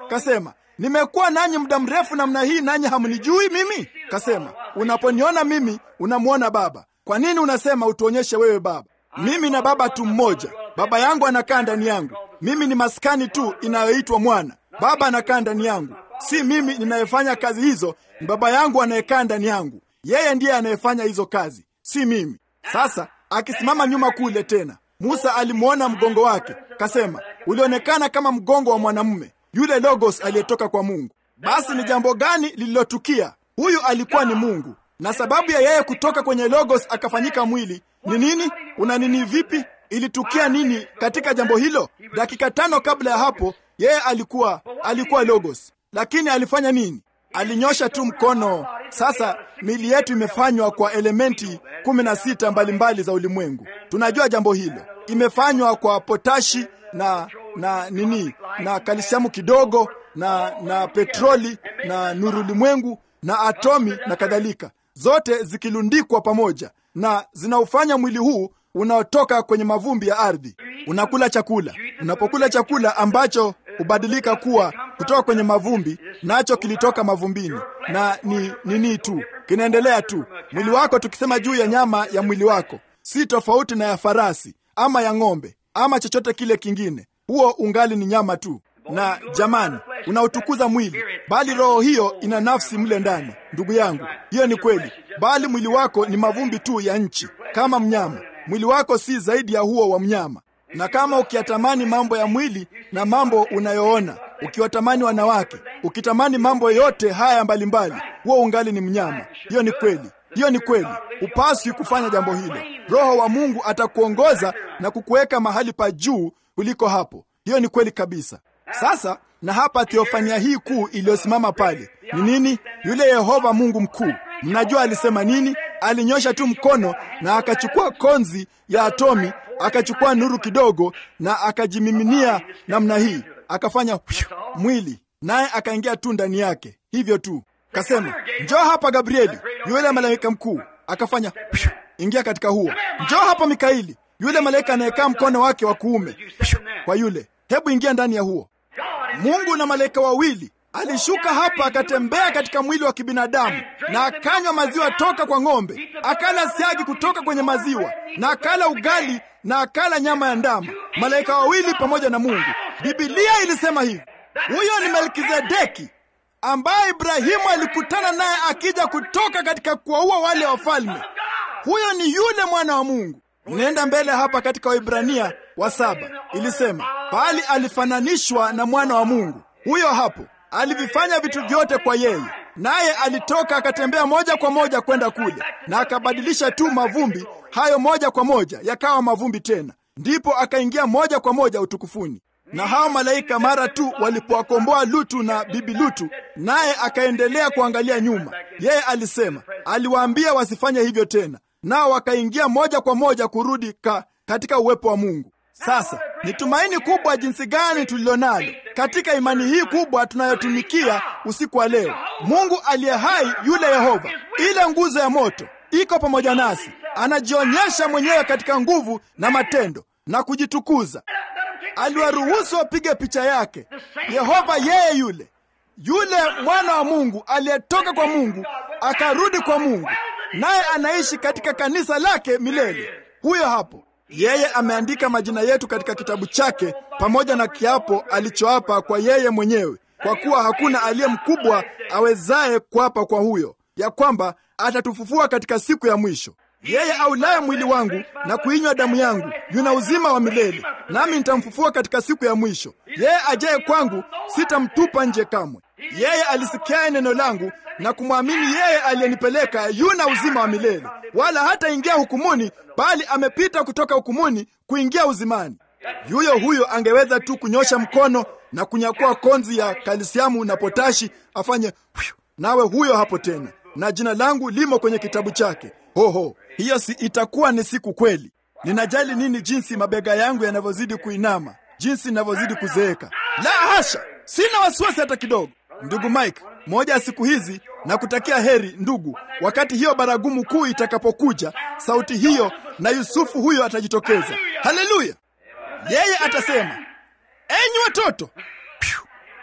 Kasema, nimekuwa nanyi muda mrefu namna hii, nanyi hamnijui mimi? Kasema, unaponiona mimi unamwona Baba. Kwa nini unasema utuonyeshe wewe Baba? Mimi na Baba tu mmoja. Baba yangu anakaa ndani yangu, mimi ni maskani tu inayoitwa mwana. Baba anakaa ndani yangu, si mimi ninayefanya kazi hizo, ni Baba yangu anayekaa ndani yangu. Yeye ndiye anayefanya hizo kazi, si mimi. Sasa akisimama nyuma kule tena, Musa alimwona mgongo wake, kasema ulionekana kama mgongo wa mwanamume, yule Logos aliyetoka kwa Mungu. Basi ni jambo gani lililotukia? Huyu alikuwa ni Mungu, na sababu ya yeye kutoka kwenye Logos akafanyika mwili ni nini? Una nini? Vipi ilitukia nini katika jambo hilo? Dakika tano kabla ya hapo, yeye alikuwa alikuwa Logos, lakini alifanya nini? Alinyosha tu mkono. Sasa mili yetu imefanywa kwa elementi kumi na sita mbalimbali za ulimwengu. Tunajua jambo hilo, imefanywa kwa potashi na na nini na kalsiamu kidogo na na petroli na nuru ulimwengu na atomi na kadhalika, zote zikilundikwa pamoja na zinaufanya mwili huu unaotoka kwenye mavumbi ya ardhi. Unakula chakula, unapokula chakula ambacho hubadilika kuwa kutoka kwenye mavumbi, nacho kilitoka mavumbini, na ni nini tu kinaendelea tu. Mwili wako, tukisema juu ya nyama ya mwili wako, si tofauti na ya farasi ama ya ng'ombe ama chochote kile kingine. Huo ungali ni nyama tu. Na jamani, unautukuza mwili, bali roho hiyo ina nafsi mle ndani. Ndugu yangu, hiyo ni kweli, bali mwili wako ni mavumbi tu ya nchi, kama mnyama. Mwili wako si zaidi ya huo wa mnyama. Na kama ukiyatamani mambo ya mwili na mambo unayoona, ukiwatamani wanawake, ukitamani mambo yote haya mbalimbali, huo ungali ni mnyama. Hiyo ni kweli, hiyo ni kweli. Upaswi kufanya jambo hilo. Roho wa Mungu atakuongoza na kukuweka mahali pa juu kuliko hapo. Hiyo ni kweli kabisa. Sasa na hapa theofania hii kuu iliyosimama pale ni nini? Yule Yehova Mungu mkuu. Mnajua alisema nini? Alinyosha tu mkono na akachukua konzi ya atomi, akachukua nuru kidogo na akajimiminia namna hii, akafanya mwili, naye akaingia tu ndani yake, hivyo tu. Kasema, njoo hapa Gabrieli, yule malaika mkuu, akafanya ingia katika huo. Njoo hapa Mikaili, yule malaika anayekaa mkono wake wa kuume kwa yule, hebu ingia ndani ya huo. Mungu na malaika wawili alishuka hapa akatembea katika mwili wa kibinadamu na akanywa maziwa toka kwa ng'ombe, akala siagi kutoka kwenye maziwa na akala ugali na akala nyama ya ndama, malaika wawili pamoja na Mungu. Bibilia ilisema hivi. Huyo ni Melkizedeki ambaye Ibrahimu alikutana naye akija kutoka katika kuwaua wale wafalme. Huyo ni yule mwana wa Mungu. Nenda mbele hapa katika Waibrania wa saba ilisema, bali alifananishwa na mwana wa Mungu. Huyo hapo alivifanya vitu vyote kwa yeye, naye alitoka akatembea moja kwa moja kwenda kule, na akabadilisha tu mavumbi hayo moja kwa moja yakawa mavumbi tena, ndipo akaingia moja kwa moja utukufuni. Na hao malaika mara tu walipowakomboa Lutu na bibi Lutu, naye akaendelea kuangalia nyuma. Yeye alisema, aliwaambia wasifanye hivyo tena, nao wakaingia moja kwa moja kurudi ka, katika uwepo wa Mungu. Sasa ni tumaini kubwa jinsi gani tulilonalo katika imani hii kubwa tunayotumikia usiku wa leo. Mungu aliye hai, yule Yehova, ile nguzo ya moto iko pamoja nasi, anajionyesha mwenyewe katika nguvu na matendo na kujitukuza. Aliwaruhusu wapige picha yake. Yehova yeye yule yule mwana wa Mungu aliyetoka kwa Mungu akarudi kwa Mungu, naye anaishi katika kanisa lake milele. Huyo hapo yeye ameandika majina yetu katika kitabu chake pamoja na kiapo alichoapa kwa yeye mwenyewe, kwa kuwa hakuna aliye mkubwa awezaye kuapa kwa huyo, ya kwamba atatufufua katika siku ya mwisho. Yeye aulaye mwili wangu na kuinywa damu yangu yuna uzima wa milele, nami nitamfufua katika siku ya mwisho. Yeye ajaye kwangu sitamtupa nje kamwe. Yeye alisikiaye neno langu na kumwamini yeye aliyenipeleka yuna uzima wa milele, wala hataingia hukumuni, bali amepita kutoka hukumuni kuingia uzimani. Yuyo huyo angeweza tu kunyosha mkono na kunyakua konzi ya kalsiamu na potashi, afanye nawe huyo hapo tena, na jina langu limo kwenye kitabu chake. Hoho, hiyo si itakuwa ni siku kweli! Ninajali nini jinsi mabega yangu yanavyozidi kuinama, jinsi ninavyozidi kuzeeka? La hasha, sina wasiwasi hata kidogo. Ndugu Mike, moja ya siku hizi na kutakia heri ndugu, wakati hiyo baragumu kuu itakapokuja, sauti hiyo na Yusufu huyo atajitokeza. Haleluya! Yeye atasema, enyi watoto,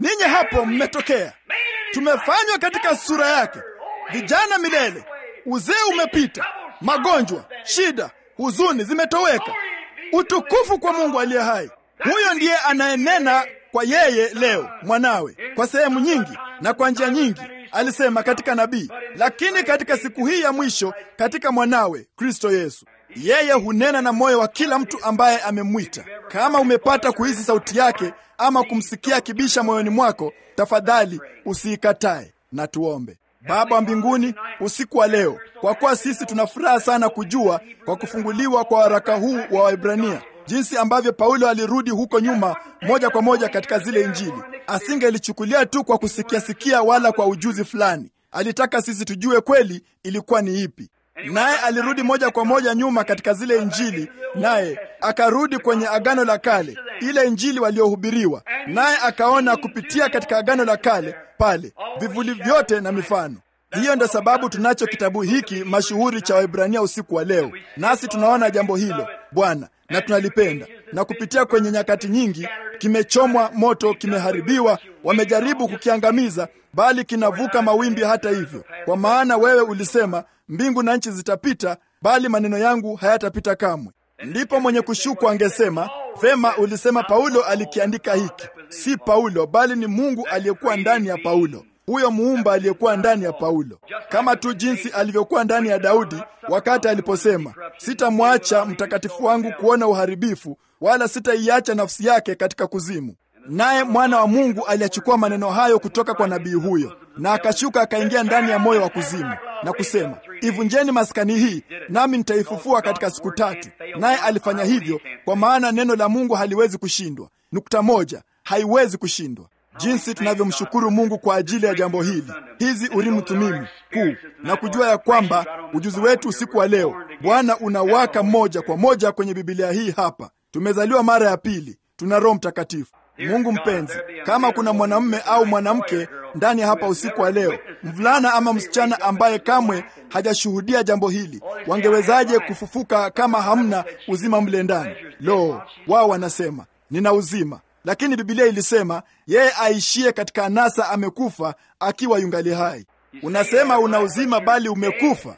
ninyi hapo mmetokea, tumefanywa katika sura yake, vijana milele. Uzee umepita, magonjwa, shida, huzuni zimetoweka. Utukufu kwa Mungu aliye hai. Huyo ndiye anayenena kwa yeye leo mwanawe, kwa sehemu nyingi na kwa njia nyingi alisema katika nabii, lakini katika siku hii ya mwisho katika mwanawe Kristo Yesu. Yeye hunena na moyo wa kila mtu ambaye amemwita. Kama umepata kuhisi sauti yake ama kumsikia kibisha moyoni mwako, tafadhali usiikatae. Na tuombe. Baba wa mbinguni, usiku wa leo, kwa kuwa sisi tuna furaha sana kujua kwa kufunguliwa kwa waraka huu wa Waebrania jinsi ambavyo Paulo alirudi huko nyuma moja kwa moja katika zile Injili. Asingelichukulia tu kwa kusikia sikia wala kwa ujuzi fulani. Alitaka sisi tujue kweli ilikuwa ni ipi, naye alirudi moja kwa moja nyuma katika zile Injili, naye akarudi kwenye Agano la Kale, ile Injili waliohubiriwa, naye akaona kupitia katika Agano la Kale pale vivuli vyote na mifano hiyo ndio sababu tunacho kitabu hiki mashuhuri cha Waebrania usiku wa leo, nasi tunaona jambo hilo Bwana, na tunalipenda. Na kupitia kwenye nyakati nyingi, kimechomwa moto, kimeharibiwa, wamejaribu kukiangamiza, bali kinavuka mawimbi hata hivyo. Kwa maana wewe ulisema, mbingu na nchi zitapita, bali maneno yangu hayatapita kamwe. Ndipo mwenye kushuku angesema, vema, ulisema Paulo alikiandika hiki. Si Paulo, bali ni Mungu aliyekuwa ndani ya Paulo huyo muumba aliyekuwa ndani ya Paulo, kama tu jinsi alivyokuwa ndani ya Daudi wakati aliposema, sitamwacha mtakatifu wangu kuona uharibifu, wala sitaiacha nafsi yake katika kuzimu. Naye mwana wa Mungu aliyachukua maneno hayo kutoka kwa nabii huyo, na akashuka akaingia ndani ya moyo wa kuzimu na kusema, ivunjeni maskani hii, nami nitaifufua katika siku tatu. Naye alifanya hivyo, kwa maana neno la Mungu haliwezi kushindwa. Nukta moja, haiwezi kushindwa. Jinsi tunavyomshukuru Mungu kwa ajili ya jambo hili, hizi Urimu Thumimu kuu, na kujua ya kwamba ujuzi wetu usiku wa leo, Bwana, unawaka moja kwa moja kwenye Bibilia hii hapa. Tumezaliwa mara ya pili, tuna Roho Mtakatifu. Mungu mpenzi, kama kuna mwanamume au mwanamke ndani hapa usiku wa leo, mvulana ama msichana ambaye kamwe hajashuhudia jambo hili, wangewezaje kufufuka kama hamna uzima mle ndani? Lo, wao wanasema nina uzima lakini Bibilia ilisema yeye aishie katika anasa amekufa akiwa yungali hai. Unasema una uzima bali umekufa,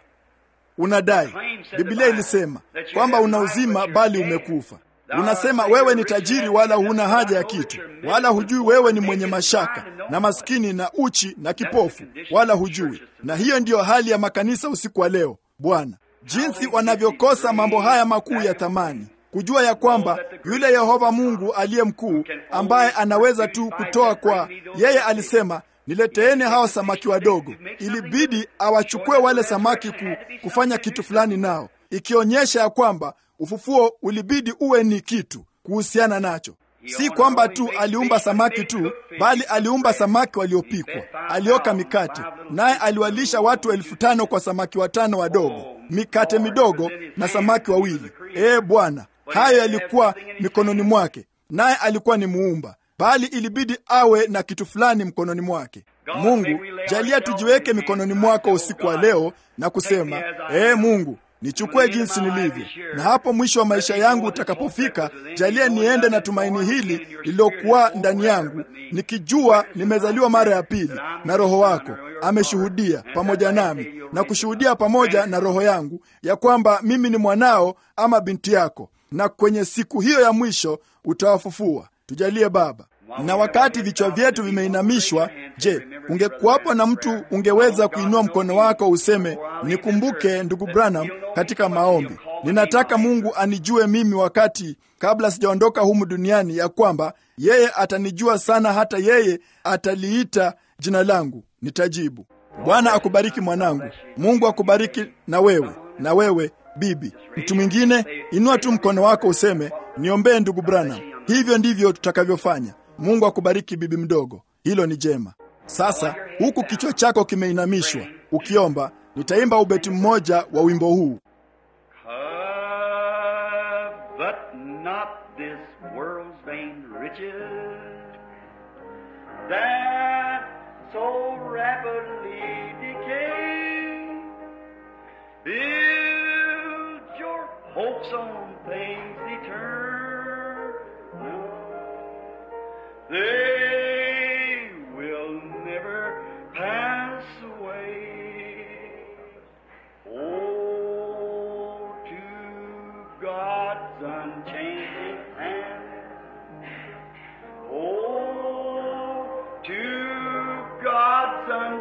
unadai. Bibilia ilisema kwamba una uzima bali umekufa. Unasema wewe ni tajiri wala huna haja ya kitu, wala hujui wewe ni mwenye mashaka na maskini na uchi na kipofu, wala hujui. Na hiyo ndiyo hali ya makanisa usiku wa leo, Bwana, jinsi wanavyokosa mambo haya makuu ya thamani kujua ya kwamba yule Yehova Mungu aliye mkuu ambaye anaweza tu kutoa kwa yeye, alisema nileteeni hawa samaki wadogo. Ilibidi awachukue wale samaki ku, kufanya kitu fulani nao, ikionyesha ya kwamba ufufuo ulibidi uwe ni kitu kuhusiana nacho. Si kwamba tu aliumba samaki tu, bali aliumba samaki waliopikwa. Alioka mikate, naye aliwalisha watu elfu tano kwa samaki watano wadogo, mikate midogo na samaki wawili. Ee Bwana, hayo yalikuwa mikononi mwake, naye alikuwa ni muumba, bali ilibidi awe na kitu fulani mkononi mwake. Mungu, jalia tujiweke mikononi mwako usiku wa leo na kusema, ee Mungu, nichukue jinsi nilivyo, na hapo mwisho wa maisha yangu utakapofika, jalia niende na tumaini hili lililokuwa ndani yangu, nikijua nimezaliwa mara ya pili, na Roho wako ameshuhudia pamoja nami na kushuhudia pamoja na roho yangu ya kwamba mimi ni mwanao ama binti yako, na kwenye siku hiyo ya mwisho utawafufua. Tujalie Baba. Na wakati vichwa vyetu vimeinamishwa, je, ungekuwapo na mtu ungeweza kuinua mkono wako useme, nikumbuke ndugu Branham katika maombi. Ninataka Mungu anijue mimi wakati kabla sijaondoka humu duniani, ya kwamba yeye atanijua sana, hata yeye ataliita jina langu, nitajibu. Bwana akubariki mwanangu. Mungu akubariki na wewe, na wewe bibi. Mtu mwingine, inua tu mkono wako useme, niombee ndugu Branham. Hivyo ndivyo tutakavyofanya. Mungu akubariki bibi mdogo, hilo ni jema. Sasa huku kichwa chako kimeinamishwa, ukiomba, nitaimba ubeti mmoja wa wimbo huu. but not this world's vain riches that so rapidly decay. Build your hopes on things eternal. They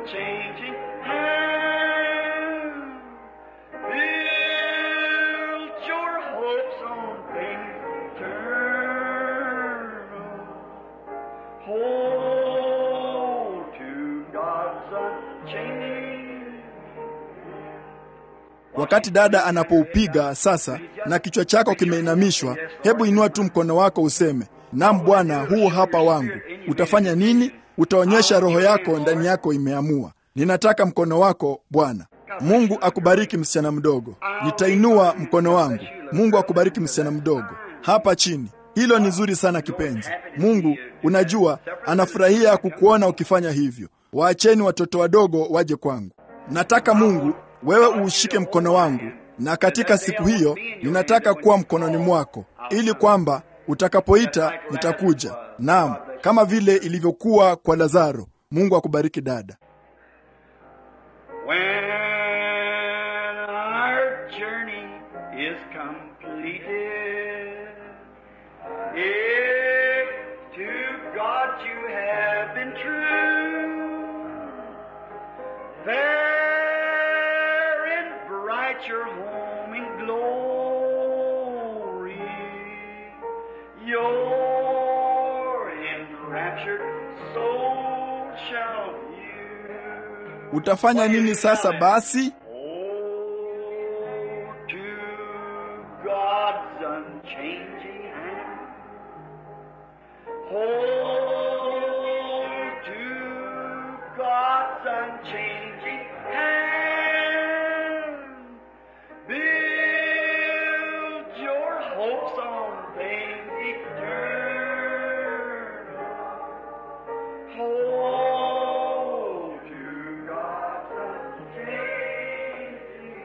unchanging hand. Build your hopes on things eternal. Hold to God's unchanging Wakati dada anapoupiga sasa na kichwa chako kimeinamishwa, hebu inua tu mkono wako useme, naam Bwana, huu hapa wangu. Utafanya nini? Utaonyesha roho yako ndani yako imeamua. Ninataka mkono wako Bwana. Mungu akubariki msichana mdogo. Nitainua mkono wangu. Mungu akubariki msichana mdogo hapa chini. Hilo ni zuri sana kipenzi. Mungu, unajua, anafurahia kukuona ukifanya hivyo. Waacheni watoto wadogo waje kwangu. Nataka Mungu wewe uushike mkono wangu, na katika siku hiyo ninataka kuwa mkononi mwako, ili kwamba utakapoita nitakuja. Naam, kama vile ilivyokuwa kwa Lazaro. Mungu akubariki dada. When our journey is completed, if to God you have been true, there in bright your home in glory, your enraptured soul shall view. Utafanya nini sasa basi? Oh, to God's unchanging hand. Hold to God's unchanging hand. Build your hopes on things eternal. Hold to God's unchanging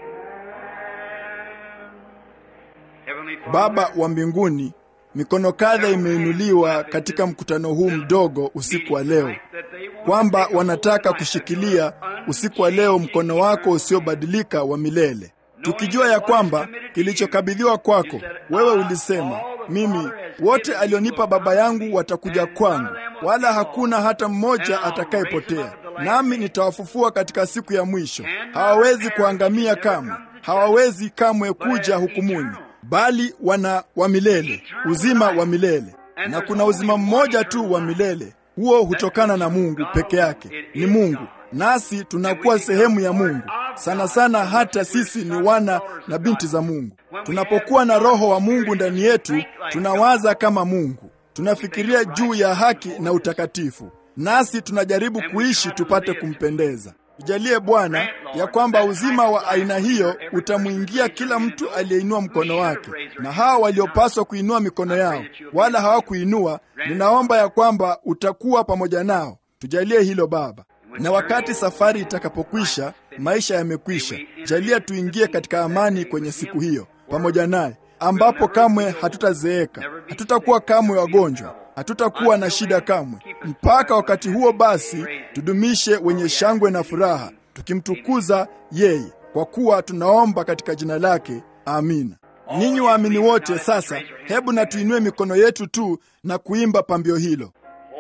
hand. Heavenly Father, Baba wa mbinguni, mikono kadha imeinuliwa katika mkutano huu mdogo usiku wa leo, kwamba wanataka kushikilia usiku wa leo mkono wako usiobadilika wa milele, tukijua ya kwamba kilichokabidhiwa kwako wewe ulisema, mimi wote alionipa Baba yangu watakuja kwangu, wala hakuna hata mmoja atakayepotea, nami nitawafufua katika siku ya mwisho. Hawawezi kuangamia kamwe, hawawezi kamwe kuja hukumuni, bali wana wa milele, uzima wa milele. Na kuna uzima mmoja tu wa milele, huo hutokana na Mungu peke yake, ni Mungu, nasi tunakuwa sehemu ya Mungu sana sana, hata sisi ni wana na binti za Mungu. Tunapokuwa na Roho wa Mungu ndani yetu, tunawaza kama Mungu, tunafikiria juu ya haki na utakatifu, nasi tunajaribu kuishi tupate kumpendeza. Tujalie Bwana ya kwamba uzima wa aina hiyo utamwingia kila mtu aliyeinua mkono wake, na hawa waliopaswa kuinua mikono yao wala hawakuinua, ninaomba ya kwamba utakuwa pamoja nao. Tujalie hilo Baba, na wakati safari itakapokwisha, maisha yamekwisha, jalia tuingie katika amani kwenye siku hiyo pamoja naye, ambapo kamwe hatutazeeka, hatutakuwa kamwe wagonjwa, hatutakuwa na shida kamwe. Mpaka wakati huo basi, tudumishe wenye shangwe na furaha, tukimtukuza yeye, kwa kuwa tunaomba katika jina lake. Amina. Ninyi waamini wote, sasa hebu na tuinue mikono yetu tu na kuimba pambio hilo.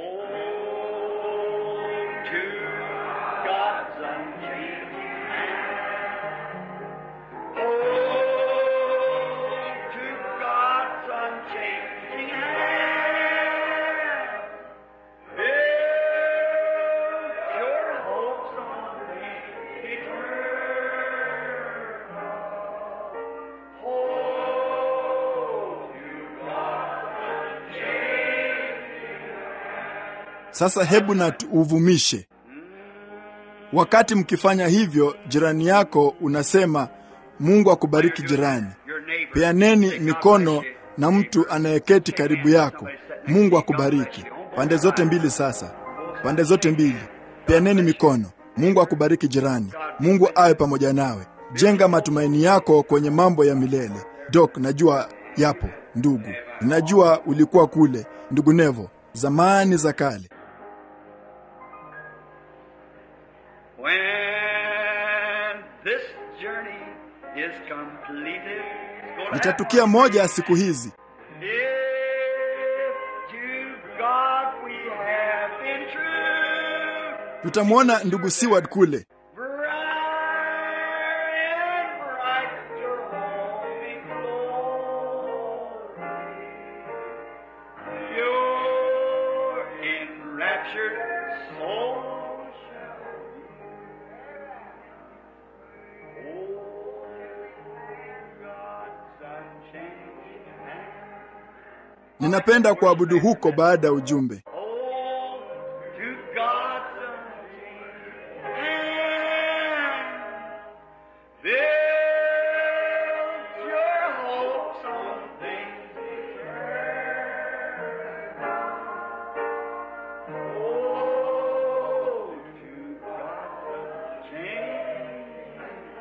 to God's unchanging hand. Hold to God's unchanging hand. Build your hopes on things eternal. Hold to God's unchanging Sasa hebu na uvumishe. Wakati mkifanya hivyo, jirani yako unasema, Mungu akubariki jirani. Peaneni mikono na mtu anayeketi karibu yako. Mungu akubariki. Pande zote mbili sasa, pande zote mbili, peaneni mikono. Mungu akubariki jirani. Mungu awe pamoja nawe. Jenga matumaini yako kwenye mambo ya milele. Dok, najua yapo ndugu, najua ulikuwa kule, ndugu Nevo, zamani za kale. When this journey is completed, it's gonna Litatukia moja ya siku hizi. If to God we have been true, tutamwona ndugu Seward kule. Bright and brighter morning glory. Your enraptured soul shall be. Oh, God's unchanging hand. Ninapenda kuabudu huko baada ya ujumbe. Oh, to God's unchanging hand. Build your hopes on things eternal. Oh, to God's unchanging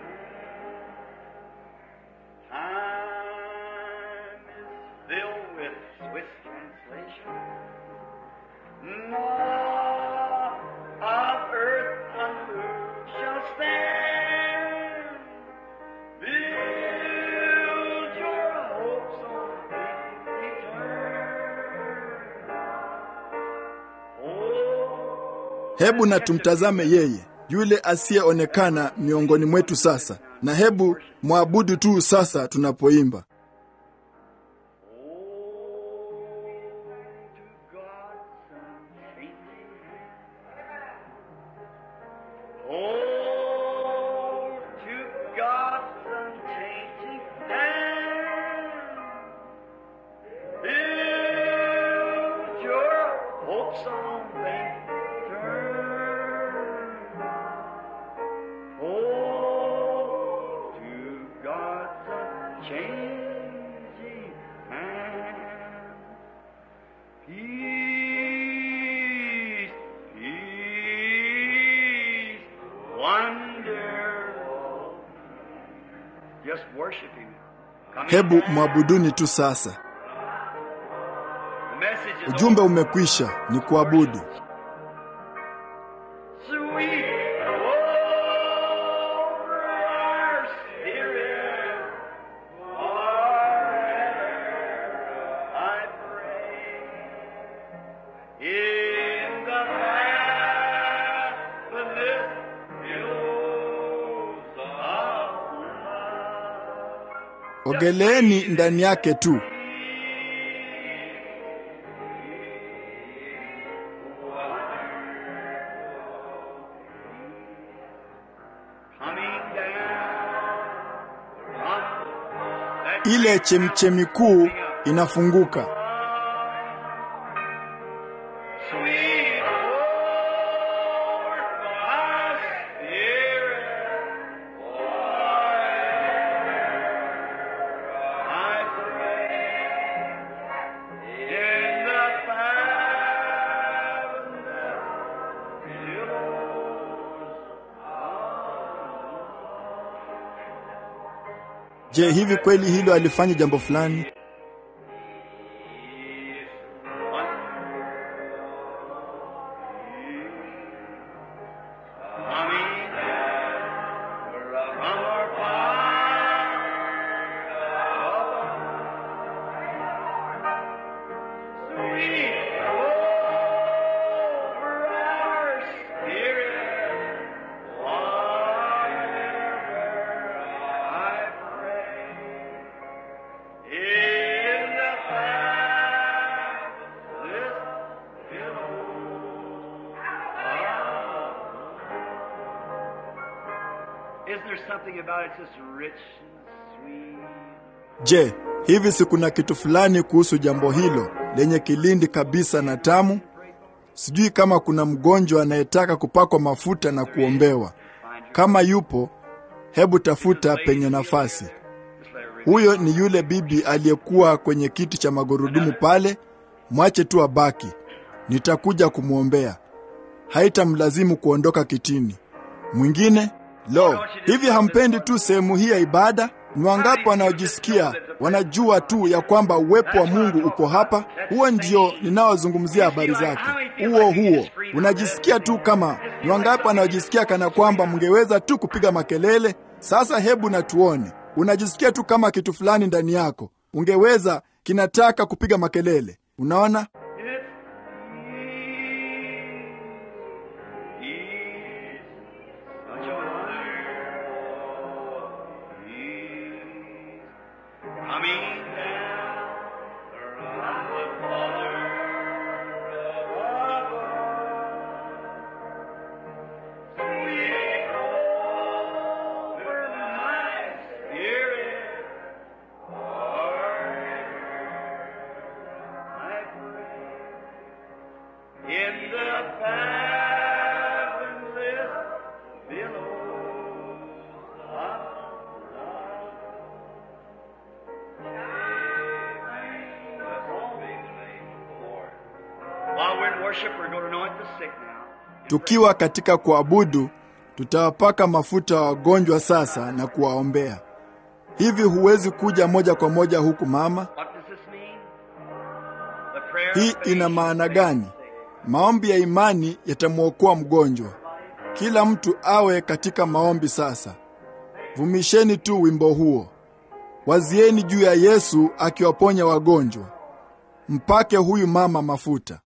hand. Time is filled with Swiss translation. None of earth unmoved shall stand. Build your hopes on things eternal. Oh, Hebu na tumtazame yeye yule asiyeonekana miongoni mwetu sasa, na hebu mwabudu tu sasa tunapoimba. Oh, to God's unchanging hand. Build your hopes on things eternal. Oh, to God's unchanging hand. Peace, peace, wonderful. Just worship Him. Come Hebu in. mwabuduni tu sasa. The message is Ujumbe umekwisha, ni kuabudu. sweet over our spirit. Forever I pray in the marvelous billows of love. Ogeleeni ndani yake tu. Coming down from that Ile chemchemi kuu inafunguka. Sweet Lord, my spirit, forever I pray in the fathomless billows Je, hivi kweli hilo alifanya jambo fulani? Coming down from our Father Sweet over our spirit, forever I pray. In the fabulous billows Isn't there something about it just rich and sweet? Je, hivi si kuna kitu fulani kuhusu jambo hilo lenye kilindi kabisa na tamu? Sijui kama kuna mgonjwa anayetaka kupakwa mafuta na kuombewa. Kama yupo, hebu tafuta penye nafasi. Just let it rip. Huyo ni yule bibi aliyekuwa kwenye kiti cha magurudumu pale. Mwache tu abaki, nitakuja kumwombea. Haitamlazimu kuondoka kitini. Mwingine, lo, hivi hampendi tu sehemu hii ya ibada? Ni wangapi wanaojisikia wanajua tu ya kwamba uwepo wa Mungu uko hapa? Huo ndio ninaozungumzia habari zake. Huo huo unajisikia tu kama ni wangapi wanaojisikia kana kwamba mngeweza tu kupiga makelele? Sasa hebu na tuone, unajisikia tu kama kitu fulani ndani yako ungeweza kinataka kupiga makelele. Unaona, It's peace, in the fathomless billows of love. While we're in worship, we're going to anoint the sick now. Tukiwa katika kuabudu, tutawapaka mafuta wagonjwa sasa na kuwaombea. Hivi huwezi kuja moja kwa moja huku mama? What does this mean? The prayer Hii of faith ina maana gani? saves the sick. Maombi ya imani yatamwokoa mgonjwa. Kila mtu awe katika maombi sasa. Vumisheni tu wimbo huo. Wazieni juu ya Yesu akiwaponya wagonjwa. Mpake huyu mama mafuta.